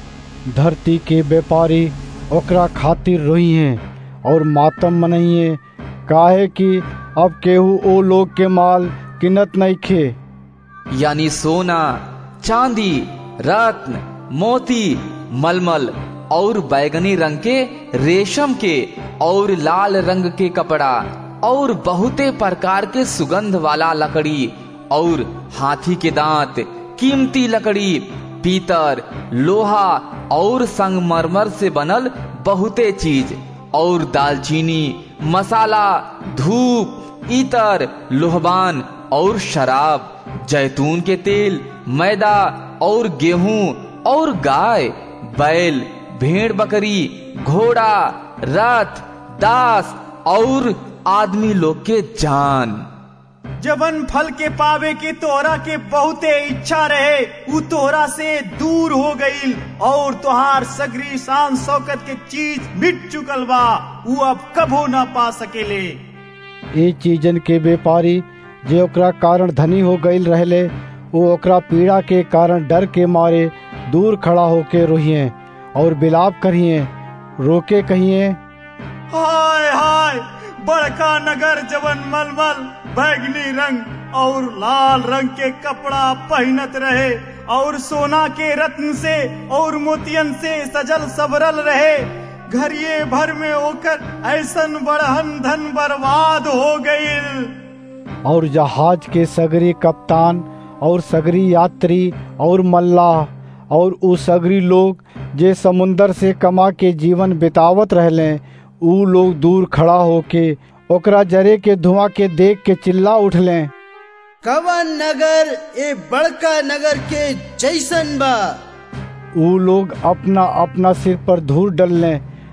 धरती के व्यापारी ओकरा खातिर रोइए और मातम मनइए काहे कि अब केहू ओ लोग के माल किनत नहीं खे
यानी सोना चांदी रत्न मोती मलमल और बैगनी रंग के रेशम के और लाल रंग के कपड़ा और बहुते प्रकार के सुगंध वाला लकड़ी और हाथी के दांत कीमती लकड़ी पीतर लोहा और संगमरमर से बनल बहुते चीज और दालचीनी मसाला धूप इतर लोहबान और शराब जैतून के तेल मैदा और गेहूं और गाय बैल भेड़ बकरी घोड़ा रथ दास और आदमी लोग के जान
जबन फल के पावे के तोहरा के बहुते इच्छा रहे उ तोहरा से दूर हो गईल और तोहार सगरी शान शौकत के चीज मिट चुकल बा उ अब कबो ना पा सकेले
ए चीजन के व्यापारी जे ओकरा कारण धनी हो गईल रहले वो ओकरा पीड़ा के कारण डर के मारे दूर खड़ा होके रोहिए और बिलाप करिए रोके कहिए
हाय हाय बड़का नगर जवन मलमल बैगनी रंग और लाल रंग के कपड़ा पहनत रहे और सोना के रत्न से और मोतियन से सजल सबरल रहे घरिये भर में होकर ऐसन बड़हन धन बर्बाद हो गईल
और जहाज के सगरी कप्तान और सगरी यात्री और मल्लाह और उ सगरी लोग जे समुंदर से कमा के जीवन बितावत रहले उ लोग दूर खड़ा होके ओकरा जरे के धुआं के देख के चिल्ला उठले
कवन नगर ए बड़का नगर के जैसन बा
उ लोग अपना अपना सिर पर धूल डलने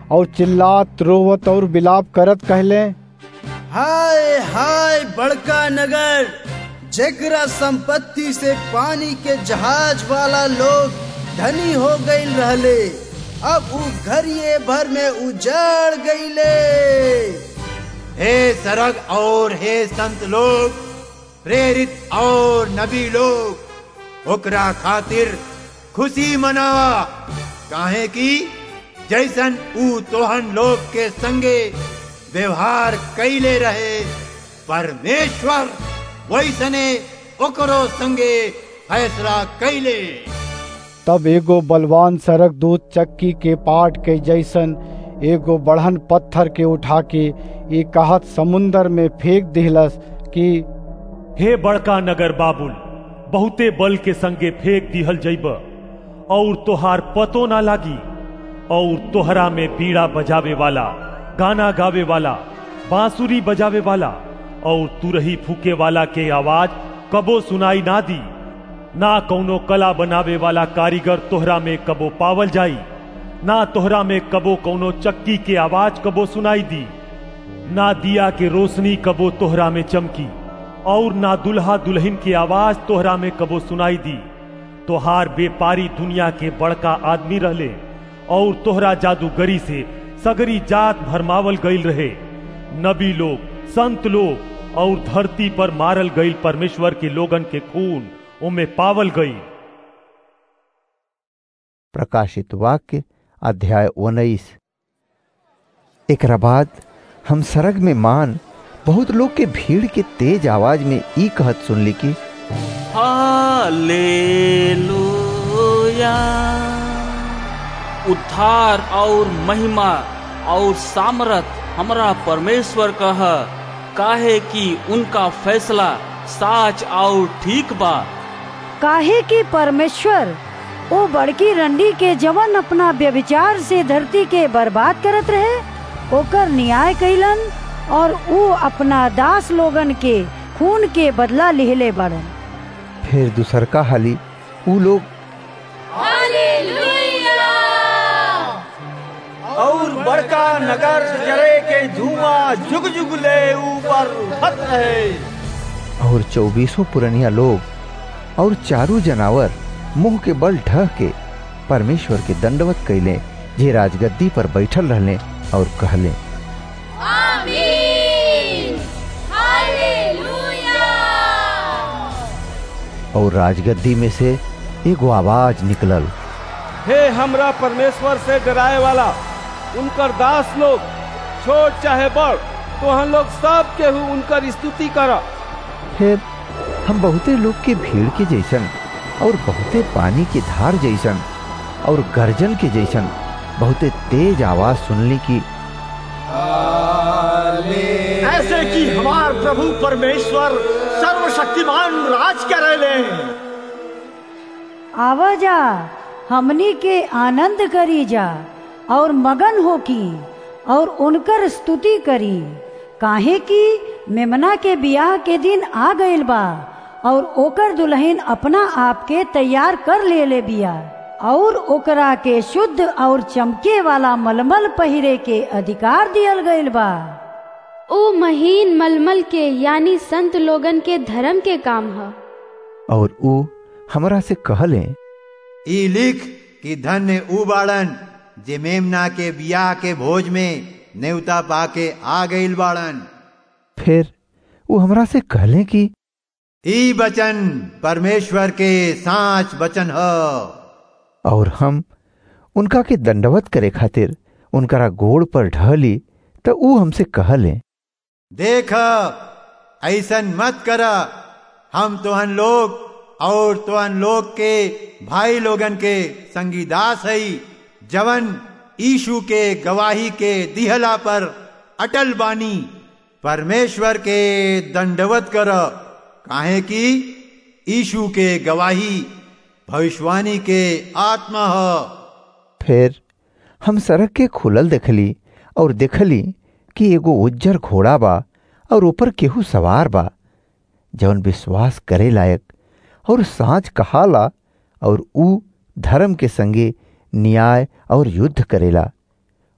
और चिल्लात रोवत और बिलाप करत कहले
हाय हाय बड़का नगर जेकरा संपत्ति से पानी के जहाज वाला लोग धनी हो गई रहले अब उ घरिये भर में उजड़ गईले
हे सरग और हे संत लोग प्रेरित और नबी लोग ओकरा खातिर खुशी मनावा काहे की जैसन ऊ तोहन लोग के संगे व्यवहार कैले रहे परमेश्वर वैसने ओकरो संगे फैसला कैले
तब एगो बलवान सरक दूत चक्की के पाट के जैसन एगो बढ़न पत्थर के उठा के एक कहत समुंदर में फेंक दिहलस कि
हे बड़का नगर बाबुल बहुते बल के संगे फेंक दिहल जैब और तोहार पतो ना लागी और तोहरा में बीड़ा बजावे वाला गाना गावे वाला बांसुरी बजावे वाला और तुरही फूके वाला के आवाज कबो सुनाई ना दी ना कौनो कला बनावे वाला कारीगर तोहरा में कबो पावल जाई ना तोहरा में कबो कौनो चक्की के आवाज कबो सुनाई दी ना दिया के रोशनी कबो तोहरा में चमकी और ना दुल्हा दुल्हन की आवाज तोहरा में कबो सुनाई दी तोहार व्यापारी दुनिया के बड़का आदमी रहले और तोहरा जादूगरी से सगरी जात भरमावल गईल रहे नबी लोग संत लोग और धरती पर मारल गईल परमेश्वर के लोगन के खून उमे पावल गई
प्रकाशित वाक्य अध्याय उन्नीस एक बाद हम सरग में मान बहुत लोग के भीड़ के तेज आवाज में ई कहत सुनली कि
हालेलुया उद्धार और महिमा और सामरथ हमरा परमेश्वर कह काहे कि उनका फैसला साच और ठीक बा
काहे कि परमेश्वर ओ बड़की रंडी के जवन अपना व्यभिचार से धरती के बर्बाद करत रहे ओकर न्याय कैलन और ऊ अपना दास लोगन के खून के बदला लिहले बड़न
फिर दूसरका हाली ऊ लोग
और बड़का नगर जरे के धुआं जुग जुग ले ऊपर उठत रहे
और चौबीसों पुरनिया लोग और चारू जनावर मुंह के बल ढह के परमेश्वर के दंडवत कैले जे राजगद्दी पर बैठल रहले और कहले और राजगद्दी में से एगो आवाज निकलल
हे हमरा परमेश्वर से डराए वाला उनकर दास लोग छोट चाहे बड़ तो हम लोग सब केहू उनकर स्तुति कर
फिर हम बहुते लोग के भीड़ के जैसन और बहुते पानी की धार जैसन और गर्जन के जैसन बहुते तेज आवाज सुनली की
ऐसे कि हमार प्रभु परमेश्वर सर्वशक्तिमान राज करे
आवाजा हमनी के आनंद करी जा और मगन हो की और उनकर स्तुति करी काहे कि मेमना के बियाह के दिन आ गइल बा और ओकर दुल्हन अपना आप के तैयार कर ले ले बिया और ओकरा के शुद्ध और चमके वाला मलमल पहिरे के अधिकार दियल गइल बा
ओ महीन मलमल के यानी संत लोगन के धर्म के काम ह
और ऊ हमरा से कहले
ई लिख कि धन्य ऊ बाड़न जे मेमना के बियाह के भोज में नेवता पाके आ गईल बाड़न
फिर वो हमरा से कहले कि
ई वचन परमेश्वर के साच वचन ह
और हम उनका के दंडवत करे खातिर उनकरा गोड़ पर ढहली तो ऊ हमसे कहले
देख ऐसन मत कर हम तोहन लोग और तोहन लोग के भाई लोगन के संगीदास है जवन ईशु के गवाही के दिहला पर अटल बानी परमेश्वर के दंडवत कर काहे कि ईशु के गवाही भविष्यवाणी के आत्मा ह
फिर हम सड़क के खुलल देखली और देखली कि एगो उज्जर घोड़ा बा और ऊपर केहू सवार बा जौन विश्वास करे लायक और साँच कहाला और ऊ धर्म के संगे न्याय और युद्ध करेला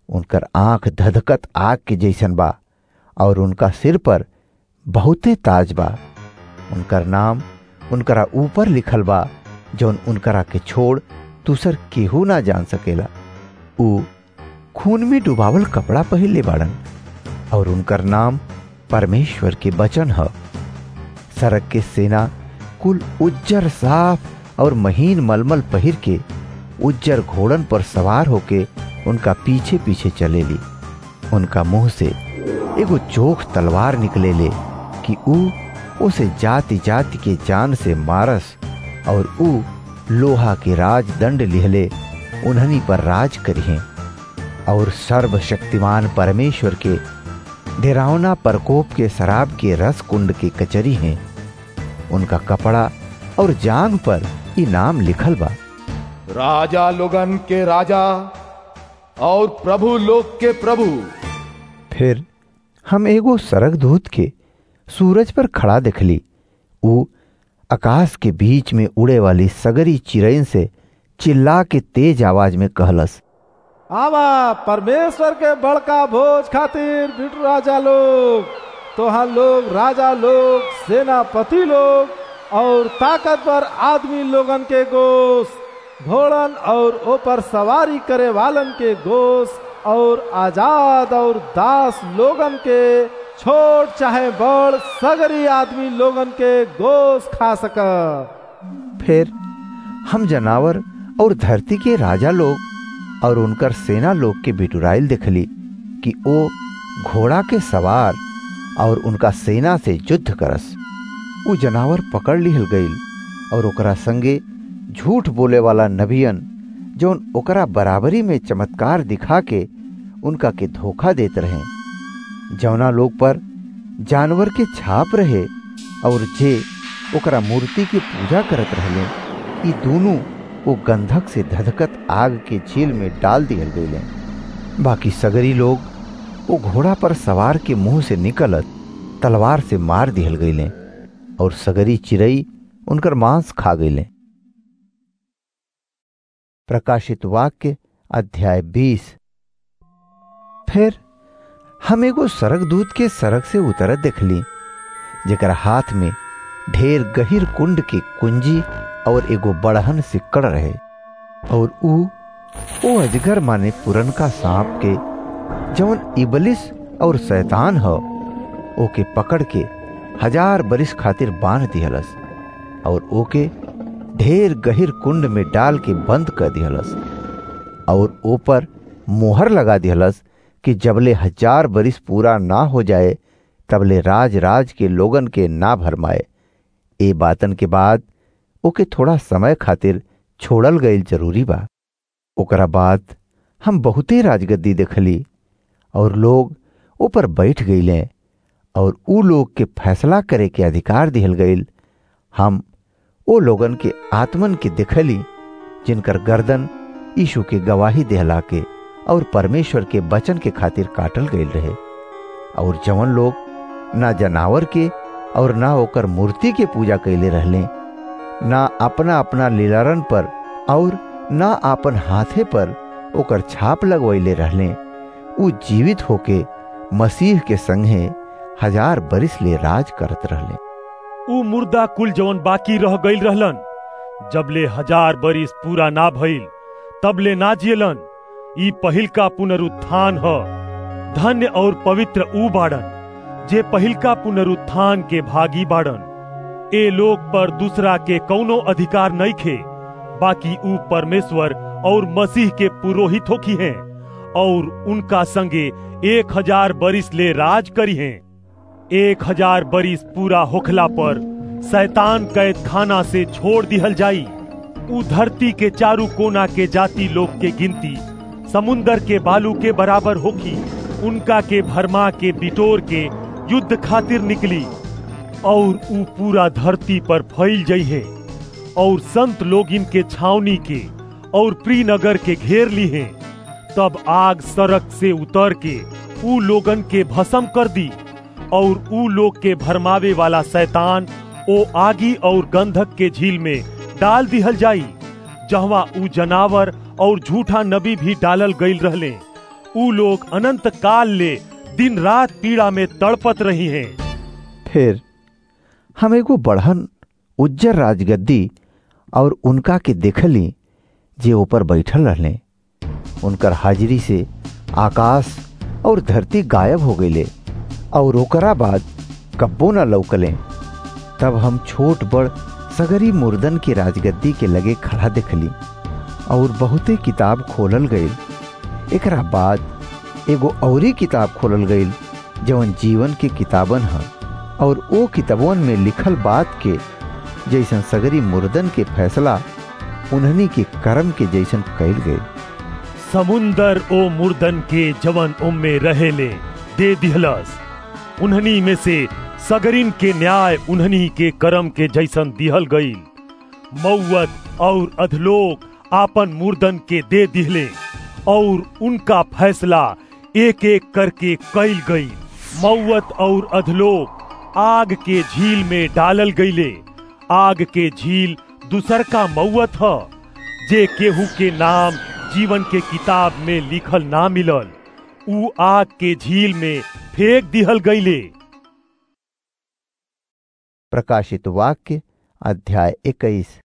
उनकर आंख धधकत आग के जैसन बा और उनका सिर पर बहुते ताज बा उनकर नाम उनकरा ऊपर लिखल बा जौन उनकरा के छोड़ दूसर केहू ना जान सकेला ऊ खून में डुबावल कपड़ा पहिरले बाड़न और उनकर नाम परमेश्वर के वचन ह सड़क के सेना कुल उज्जर साफ और महीन मलमल पहिर के उज्जर घोड़न पर सवार होके उनका पीछे पीछे चलेली उनका मुंह से एगो चोख तलवार निकले ले कि ऊ उसे जाति जाति के जान से मारस और ऊ लोहा के राज दंड लिहले उन्हनी पर राज करिहे और सर्वशक्तिमान परमेश्वर के डेरावना प्रकोप के शराब के रस कुंड के कचरी हैं उनका कपड़ा और जांग पर इनाम लिखल बा
राजा लोगन के राजा और प्रभु लोग के प्रभु
फिर हम एगो सरक दूत के सूरज पर खड़ा देखली ऊ आकाश के बीच में उड़े वाली सगरी चिरैन से चिल्ला के तेज आवाज में कहलस
आवा परमेश्वर के बड़का भोज खातिर बिटू राजा लोग तोहा लोग राजा लोग सेनापति लोग और ताकतवर आदमी लोगन के गोश घोड़न और ऊपर सवारी करे वालन के गोश और आजाद और दास लोगन के छोट चाहे बड़ सगरी आदमी लोगन के गोश खा सक
फिर हम जनावर और धरती के राजा लोग और उनकर सेना लोग के बिटुराइल देखली कि ओ घोड़ा के सवार और उनका सेना से युद्ध करस उ जनावर पकड़ लिहल गईल और ओकरा संगे झूठ बोले वाला नबियन जौन ओकरा बराबरी में चमत्कार दिखा के उनका के धोखा देते रहे जौना लोग पर जानवर के छाप रहे और जे ओकरा मूर्ति के पूजा करत रहले ई दोनों वो गंधक से धधकत आग के झील में डाल दियल गए बाकी सगरी लोग वो घोड़ा पर सवार के मुंह से निकलत तलवार से मार दिहल गईले और सगरी चिरई उनकर मांस खा गईले प्रकाशित वाक्य अध्याय बीस फिर हम एगो सरक दूत के सड़क से उतरत देखली जेकर हाथ में ढेर गहिर कुंड के कुंजी और एगो बड़हन सिक्कड़ रहे और ऊ ओ अजगर माने पुरनका सांप के जवन इबलिस और शैतान ह ओके पकड़ के हजार बरिस खातिर बांध दिहलस और ओके ढेर गहिर कुंड में डाल के बंद कर दिहलस और ऊपर मोहर लगा दिहलस कि जबले हजार बरिस पूरा ना हो जाए तबले राज राज के लोगन के ना भरमाए ए बातन के बाद ओके थोड़ा समय खातिर छोड़ल गईल जरूरी बा ओकरा बाद हम बहुते राजगद्दी देखली और लोग ऊपर बैठ गईले और ऊ लोग के फैसला करे के अधिकार दिहल गईल हम ओ लोगन के आत्मन के देखली जिनकर गर्दन यीशु के गवाही देहला के और परमेश्वर के वचन के खातिर काटल गईल रहे और जवन लोग ना जनावर के और ना ओकर मूर्ति के पूजा कैले रहले ना अपना अपना लीलारन पर और ना आपन हाथे पर ओकर छाप लगवैले रहले उ जीवित होके मसीह के संगे हजार बरिस ले राज करत रहले
उ मुर्दा कुल जवन बाकी रह गईल रहलन जबले हजार बरिस पूरा ना भइल तबले ना जियलन ई पहिलका पुनरुत्थान ह धन्य और पवित्र ऊ बाड़न जे पहिलका पुनरुत्थान के भागी बाड़न ए लोग पर दूसरा के कौनो अधिकार नहीं खे बाकी ऊ परमेश्वर और मसीह के पुरोहित होखी हैं और उनका संगे एक हजार बरिस ले राज करी हैं एक हजार बरिस पूरा होखला पर शैतान कैद खाना से छोड़ दिहल जाई ऊ धरती के चारू कोना के जाति लोग के गिनती समुन्दर के बालू के बराबर होखी उनका के भरमा के बिटोर के युद्ध खातिर निकली और ऊ पूरा धरती पर फैल जई है और संत लोग इनके छावनी के और प्रीनगर के घेर ली हैं तब आग सड़क से उतर के ऊ लोगन के भस्म कर दी और ऊ लोग के भरमावे वाला शैतान ओ आगी और गंधक के झील में डाल दिहल जाई जहवा ऊ जनावर और झूठा नबी भी डालल गईल रहले ऊ लोग अनंत काल ले दिन रात पीड़ा में तड़पत रही हैं
फिर हम एगो बढ़न उज्जर राजगद्दी और उनका के देखली जे ऊपर बैठल रहले उनकर हाजिरी से आकाश और धरती गायब हो गईले और ओकरा बाद कब्बो न लौकले तब हम छोट बड़ सगरी मुर्दन के राजगद्दी के लगे खड़ा देखली और बहुते किताब खोलल गईल एकरा बाद एगो औरी किताब खोलल गईल जवन जीवन के किताबन ह और ओ किताबन में लिखल बात के जैसन सगरी मुर्दन के फैसला उन्हनी के कर्म के जैसन कैल गए
समुंदर ओ मुर्दन के जवन उम्मे रहेले दे दिहलस उन्हनी में से सगरिन के न्याय उन्हनी के कर्म के जैसन दिहल गईल मौत और अधलोक आपन मुर्दन के दे दिहले और उनका फैसला एक एक करके कैल गई मौत और अधलोक आग के झील में डालल गईले आग के झील दूसर का मौत ह जे केहू के नाम जीवन के किताब में लिखल ना मिलल ऊ आग के झील में फेंक दिहल गईले
प्रकाशित वाक्य अध्याय इक्कीस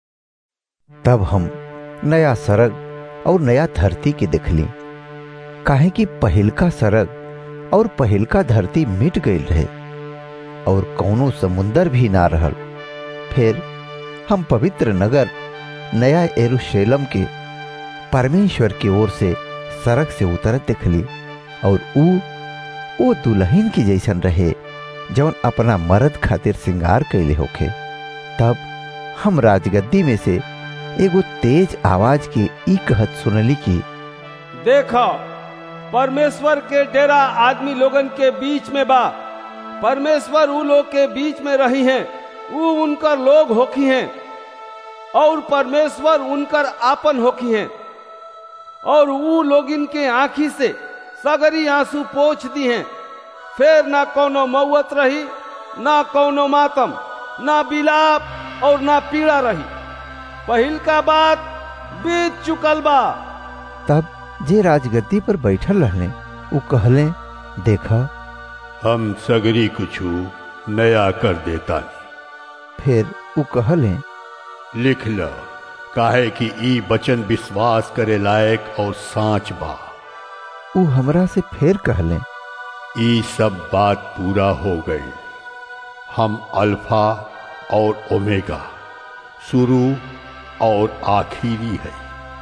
तब हम नया सरग और नया धरती के देखली काहे कि पहिलका सरग और पहिलका धरती मिट गईल रहे और कौनो समुंदर भी ना रहल फिर हम पवित्र नगर नया एरुशलेम के परमेश्वर की ओर से सड़क से उतरत देखली और ऊ वो दुल्हन की जैसन रहे जौन अपना मर्द खातिर श्रृंगार कैले होखे तब हम राजगद्दी में से एगो तेज आवाज के ई कहत सुनली की
देखो परमेश्वर के डेरा आदमी लोगन के बीच में बा परमेश्वर ऊ लोग के बीच में रही हैं ऊ उनकर लोग होखी हैं और परमेश्वर उनकर आपन होखी हैं और ऊ लोग इनके आंखी से सगरी आंसू पोछ दी हैं फिर ना कोनो मौत रही ना कोनो मातम ना बिलाप और ना पीड़ा रही पहिल का बात बीत चुकल बा
तब जे राजगद्दी पर बैठल रहले ऊ कहले देखा
हम सगरी कुछ नया कर देता
फिर ऊ कहले
लिख ल काहे कि ई वचन विश्वास करे लायक और साच बा
ऊ हमरा से फिर कहले
ई सब बात पूरा हो गई हम अल्फा और ओमेगा शुरू और आखिरी है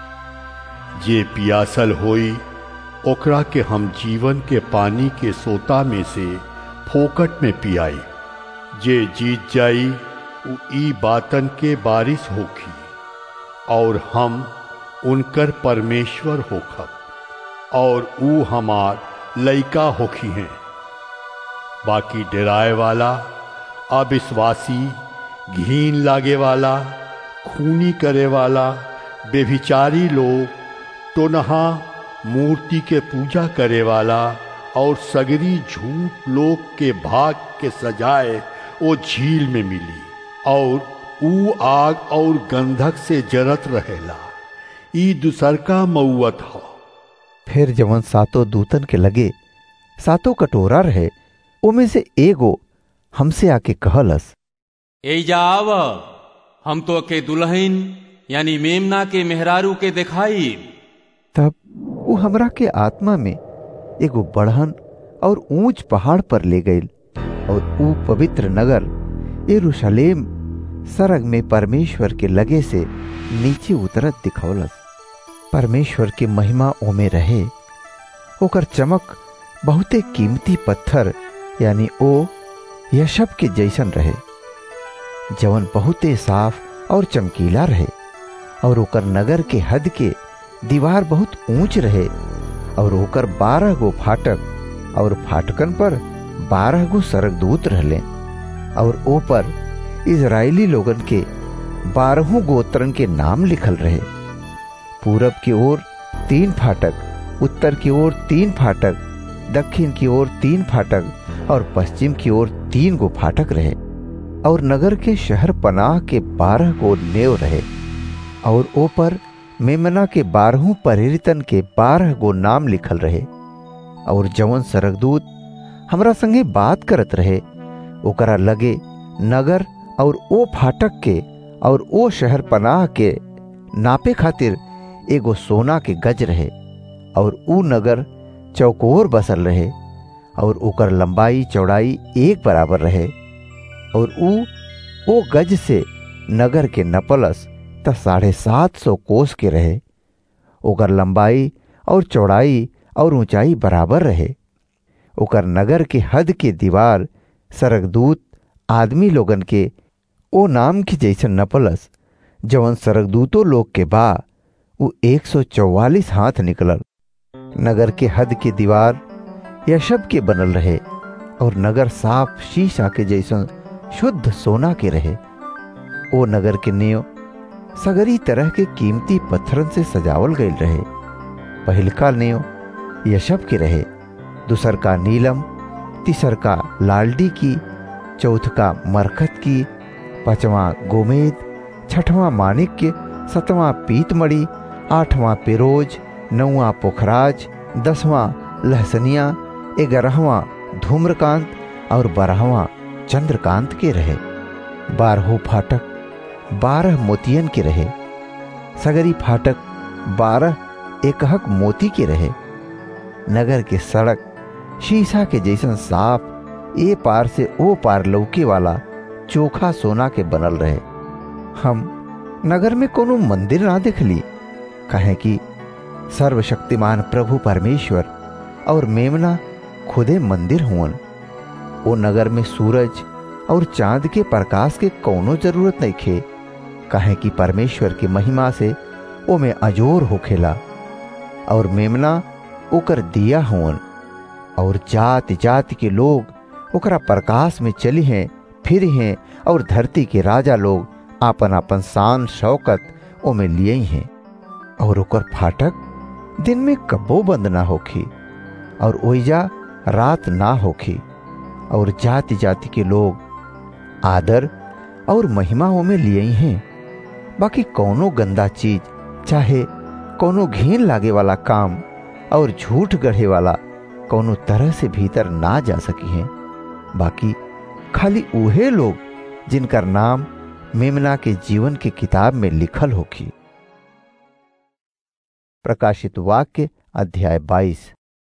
जे पियासल होई ओकरा के हम जीवन के पानी के सोता में से फोकट में पियाई जे जीत जाई उ ई बातन के बारिश होखी और हम उनकर परमेश्वर होखब और ऊ हमार लइका होखी हैं बाकी डराए वाला अविश्वासी घीन लागे वाला खूनी करे वाला बेभिचारी लोग टोनहा मूर्ति के पूजा करे वाला और सगरी झूठ लोग के भाग के सजाए वो झील में मिली और ऊ आग और गंधक से जरत रहेला ई दूसर का मऊत ह
फिर जवन सातों दूतन के लगे सातों कटोरा रहे उमे से एगो हमसे आके कहलस
एजा आव हम तो के दुल्हन यानी मेमना के मेहरारू के दिखाई
तब वो हमरा के आत्मा में एगो बढ़न और ऊंच पहाड़ पर ले गई और ऊ पवित्र नगर यरूशलेम सरग में परमेश्वर के लगे से नीचे उतरत दिखौलस परमेश्वर के महिमा ओमे रहे ओकर चमक बहुते कीमती पत्थर यानी ओ यशब के जैसन रहे जवन बहुते साफ और चमकीला रहे और ओकर नगर के हद के दीवार बहुत ऊंच रहे और ओकर बारह गो फाटक और फाटकन पर बारह गो सरगदूत रहले और ओ पर इजरायली लोगन के बारहों गोत्रन के नाम लिखल रहे पूरब की ओर तीन फाटक उत्तर की ओर तीन फाटक दक्षिण की ओर तीन फाटक और पश्चिम की ओर तीन गो फाटक रहे और नगर के शहर पनाह के बारह गो नेव रहे और ओ पर मेमना के बारहों प्रेरितन के बारह गो नाम लिखल रहे और जवन सरगदूत हमरा संगे बात करत रहे ओकरा लगे नगर और ओ फाटक के और ओ शहर पनाह के नापे खातिर एगो सोना के गज रहे और ऊ नगर चौकोर बसल रहे और ओकर लंबाई चौड़ाई एक बराबर रहे और ऊ ओ गज से नगर के नपलस त साढ़े सात सौ कोस के रहे ओकर लंबाई और चौड़ाई और ऊंचाई बराबर रहे ओकर नगर के हद के दीवार सरगदूत आदमी लोगन के ओ नाम की जैसन नपलस जवन सरगदूतो लोग के बा उ एक सौ चौवालीस हाथ निकलल नगर के हद के दीवार यशब के बनल रहे और नगर साफ शीशा के जैसन शुद्ध सोना के रहे ओ नगर के नेव सगरी तरह के कीमती पत्थरन से सजावल गईल रहे पहिलका नेव यशब के रहे दूसर का नीलम तीसर का लालडी की चौथ का मरकत की पांचवा गोमेद छठवां माणिक्य सतवां पीतमणि आठवां पिरोज नौवां पोखराज दसवां लहसनिया ग्यारहवां धूम्रकांत और बारहवां चंद्रकांत के रहे बारहो फाटक बारह मोतियन के रहे सगरी फाटक बारह एकहक मोती के रहे नगर के सड़क शीशा के जैसन साफ ए पार से ओ पार लौके वाला चोखा सोना के बनल रहे हम नगर में कोनो मंदिर ना देखली कहे कि सर्वशक्तिमान प्रभु परमेश्वर और मेमना खुदे मंदिर हुवन ओ नगर में सूरज और चांद के प्रकाश के कौनो जरूरत नहीं खे कहे कि परमेश्वर की महिमा से ओ में अजोर होखेला और मेमना ओकर दिया हुवन और जाति जाति के लोग ओकरा प्रकाश में चली हैं फिर हैं और धरती के राजा लोग आपन आपन शान शौकत ओमे लिए हैं और ओकर फाटक दिन में कब्बो बंद ना होखी और ओइजा रात ना होखी और जाति जाति के लोग आदर और महिमा ओमे लिए हैं बाकी कौनो गंदा चीज चाहे कौनो घीन लागे वाला काम और झूठ गढ़े वाला कौनो तरह से भीतर ना जा सकी हैं बाकी खाली उहे लोग जिनकर नाम मेमना के जीवन के किताब में लिखल होखी प्रकाशित वाक्य अध्याय 22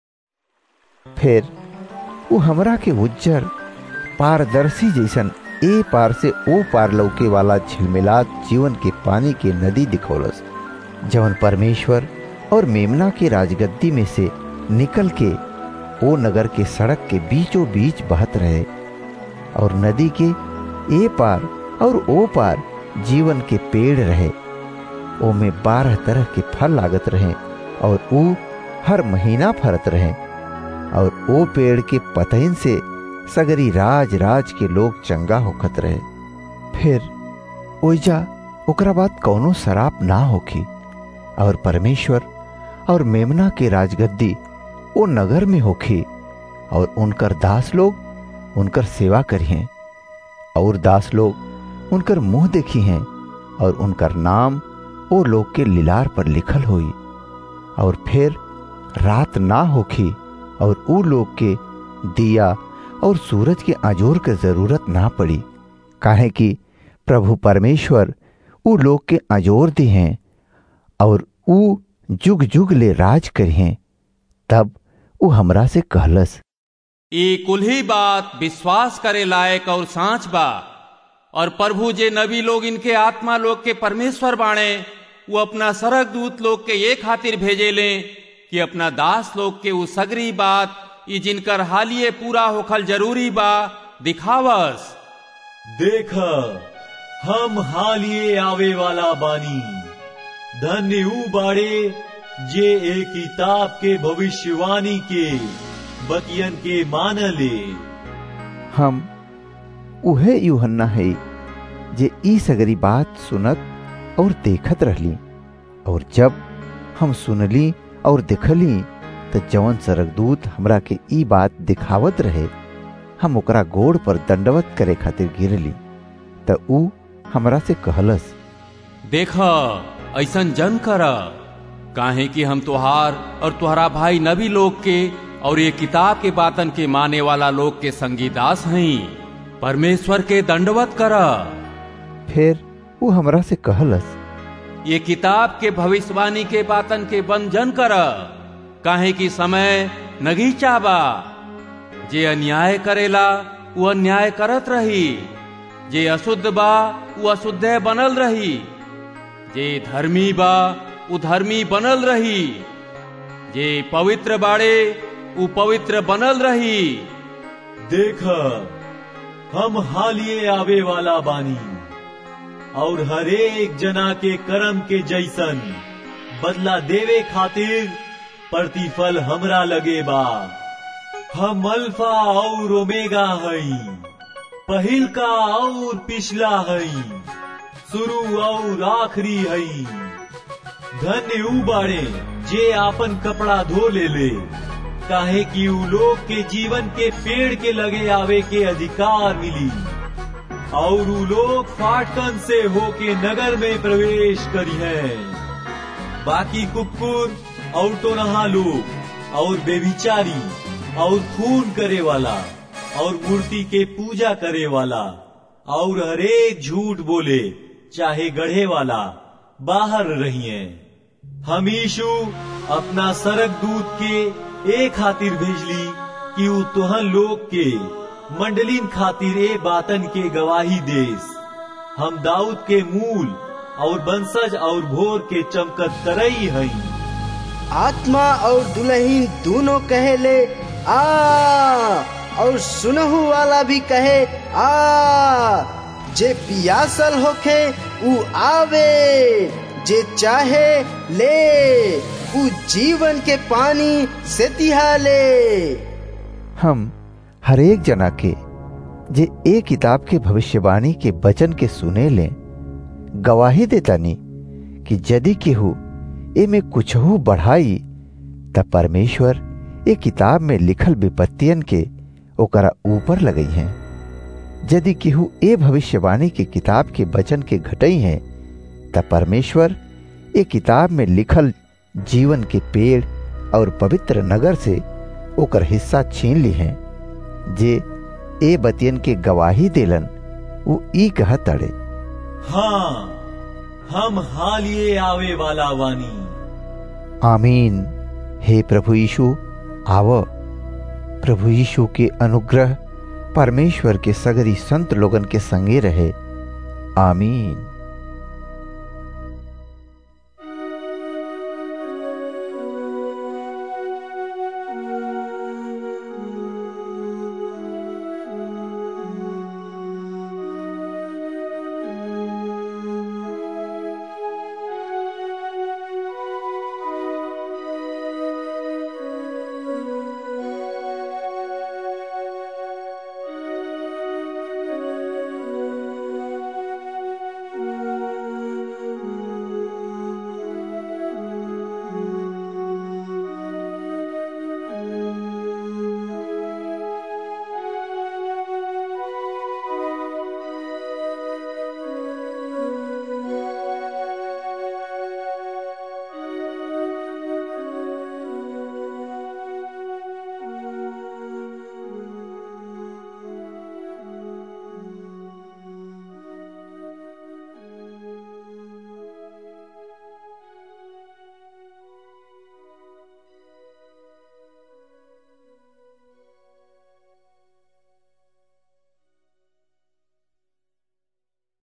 फिर वो हमरा के उज्जर पारदर्शी जैसन ए पार से ओ पार लौके वाला झिलमिलात जीवन के पानी के नदी दिखौलस जवन परमेश्वर और मेमना के राजगद्दी में से निकल के ओ नगर के सड़क के बीचों बीच बहत रहे और नदी के ए पार और ओ पार जीवन के पेड़ रहे ओ में बारह तरह के फल लागत रहे और ऊ हर महीना फरत रहे और ओ पेड़ के पतइन से सगरी राज राज के लोग चंगा होखत रहे फिर ओइजा ओकरा बाद कौनो शराब ना होखी और परमेश्वर और मेमना के राजगद्दी ओ नगर में होखी और उनकर दास लोग उनकर सेवा करिए और दास लोग उनकर मुंह देखी हैं और उनकर नाम ओ लोग के लिलार पर लिखल होई और फिर रात ना होखी और ऊ लोग के दिया और सूरज के आजोर के जरूरत ना पड़ी काहे कि प्रभु परमेश्वर ऊ लोग के आजोर दी हैं और ऊ जुग जुग ले राज करिए तब ऊ हमरा से कहलस
ई कुल्ही बात विश्वास करे लायक और सांच बा और प्रभु जे नबी लोग इनके आत्मा लोग के परमेश्वर बाणे वो अपना सरक दूत लोग के ये खातिर भेजे ले कि अपना दास लोग के वो सगरी बात ये जिनकर हालिये पूरा होखल जरूरी बा दिखावस
देख हम हालिये आवे वाला बानी धन्य ऊ बाड़े जे ए किताब के भविष्यवाणी के बतियन के मान ले
हम उहे यूहन्ना है जे ई सगरी बात सुनत और देखत रहली और जब हम सुनली और देखली त जवन सरगदूत हमरा के ई बात दिखावत रहे हम ओकरा गोड़ पर दंडवत करे खातिर गिरली त ऊ हमरा से कहलस
देख ऐसन जन कर काहे कि हम तुहार और तुहरा भाई नबी लोग के और ये किताब के बातन के माने वाला लोग के संगी दास हई परमेश्वर के दंडवत कर
फिर वो हमरा से कहलस
ये किताब के भविष्यवाणी के बातन के बंधन कर काहे कि समय नगीचा बा जे अन्याय करेला वो अन्याय करत रही जे अशुद्ध बा वो अशुद्ध बनल रही जे धर्मी बा वो धर्मी बनल रही जे पवित्र बाड़े वो पवित्र बनल रही
देख हम हालिए आवे वाला बानी और हरेक जना के कर्म के जैसन बदला देवे खातिर प्रतिफल हमरा लगे बा हम अल्फा और ओमेगा हई पहिल का और पिछला हई शुरू और आखिरी हई धन्य ऊ बाड़े जे आपन कपड़ा धो ले ले काहे कि ऊ लोग के जीवन के पेड़ के लगे आवे के अधिकार मिली और ऊ लोग फाटकन से होके नगर में प्रवेश करी है बाकी कुकुर और टोनहा लोग और बेविचारी और खून करे वाला और मूर्ति के पूजा करे वाला और हरेक झूठ बोले चाहे गढ़े वाला बाहर रहिए हम यीशु अपना सरक दूत के एक खातिर भेजली कि ऊ तुहन लोग के मंडलिन खातिर ए बातन के गवाही देस हम दाऊद के मूल और बंसज और भोर के चमकत करई हई
आत्मा और दुल्हीन दोनों कहे ले आ और सुनहु वाला भी कहे आ जे पियासल होखे ऊ आवे जे चाहे ले ऊ जीवन के पानी से तिहा ले
हम हरेक जना के जे ए किताब के भविष्यवाणी के वचन के सुने ले गवाही देतानी कि यदि केहू ए में कुछहू बढ़ाई त परमेश्वर ए किताब में लिखल विपत्तियन के ओकरा ऊपर लगई हैं यदि केहू ए भविष्यवाणी के किताब के वचन के घटई हैं त परमेश्वर ए किताब में लिखल जीवन के पेड़ और पवित्र नगर से ओकर हिस्सा छीन ली हैं जे ए बतियन के गवाही देलन वो ई कहत अड़े
हाँ हम हालिए आवे वाला वानी
आमीन हे प्रभु यीशु आव प्रभु यीशु के अनुग्रह परमेश्वर के सगरी संत लोगन के संगे रहे आमीन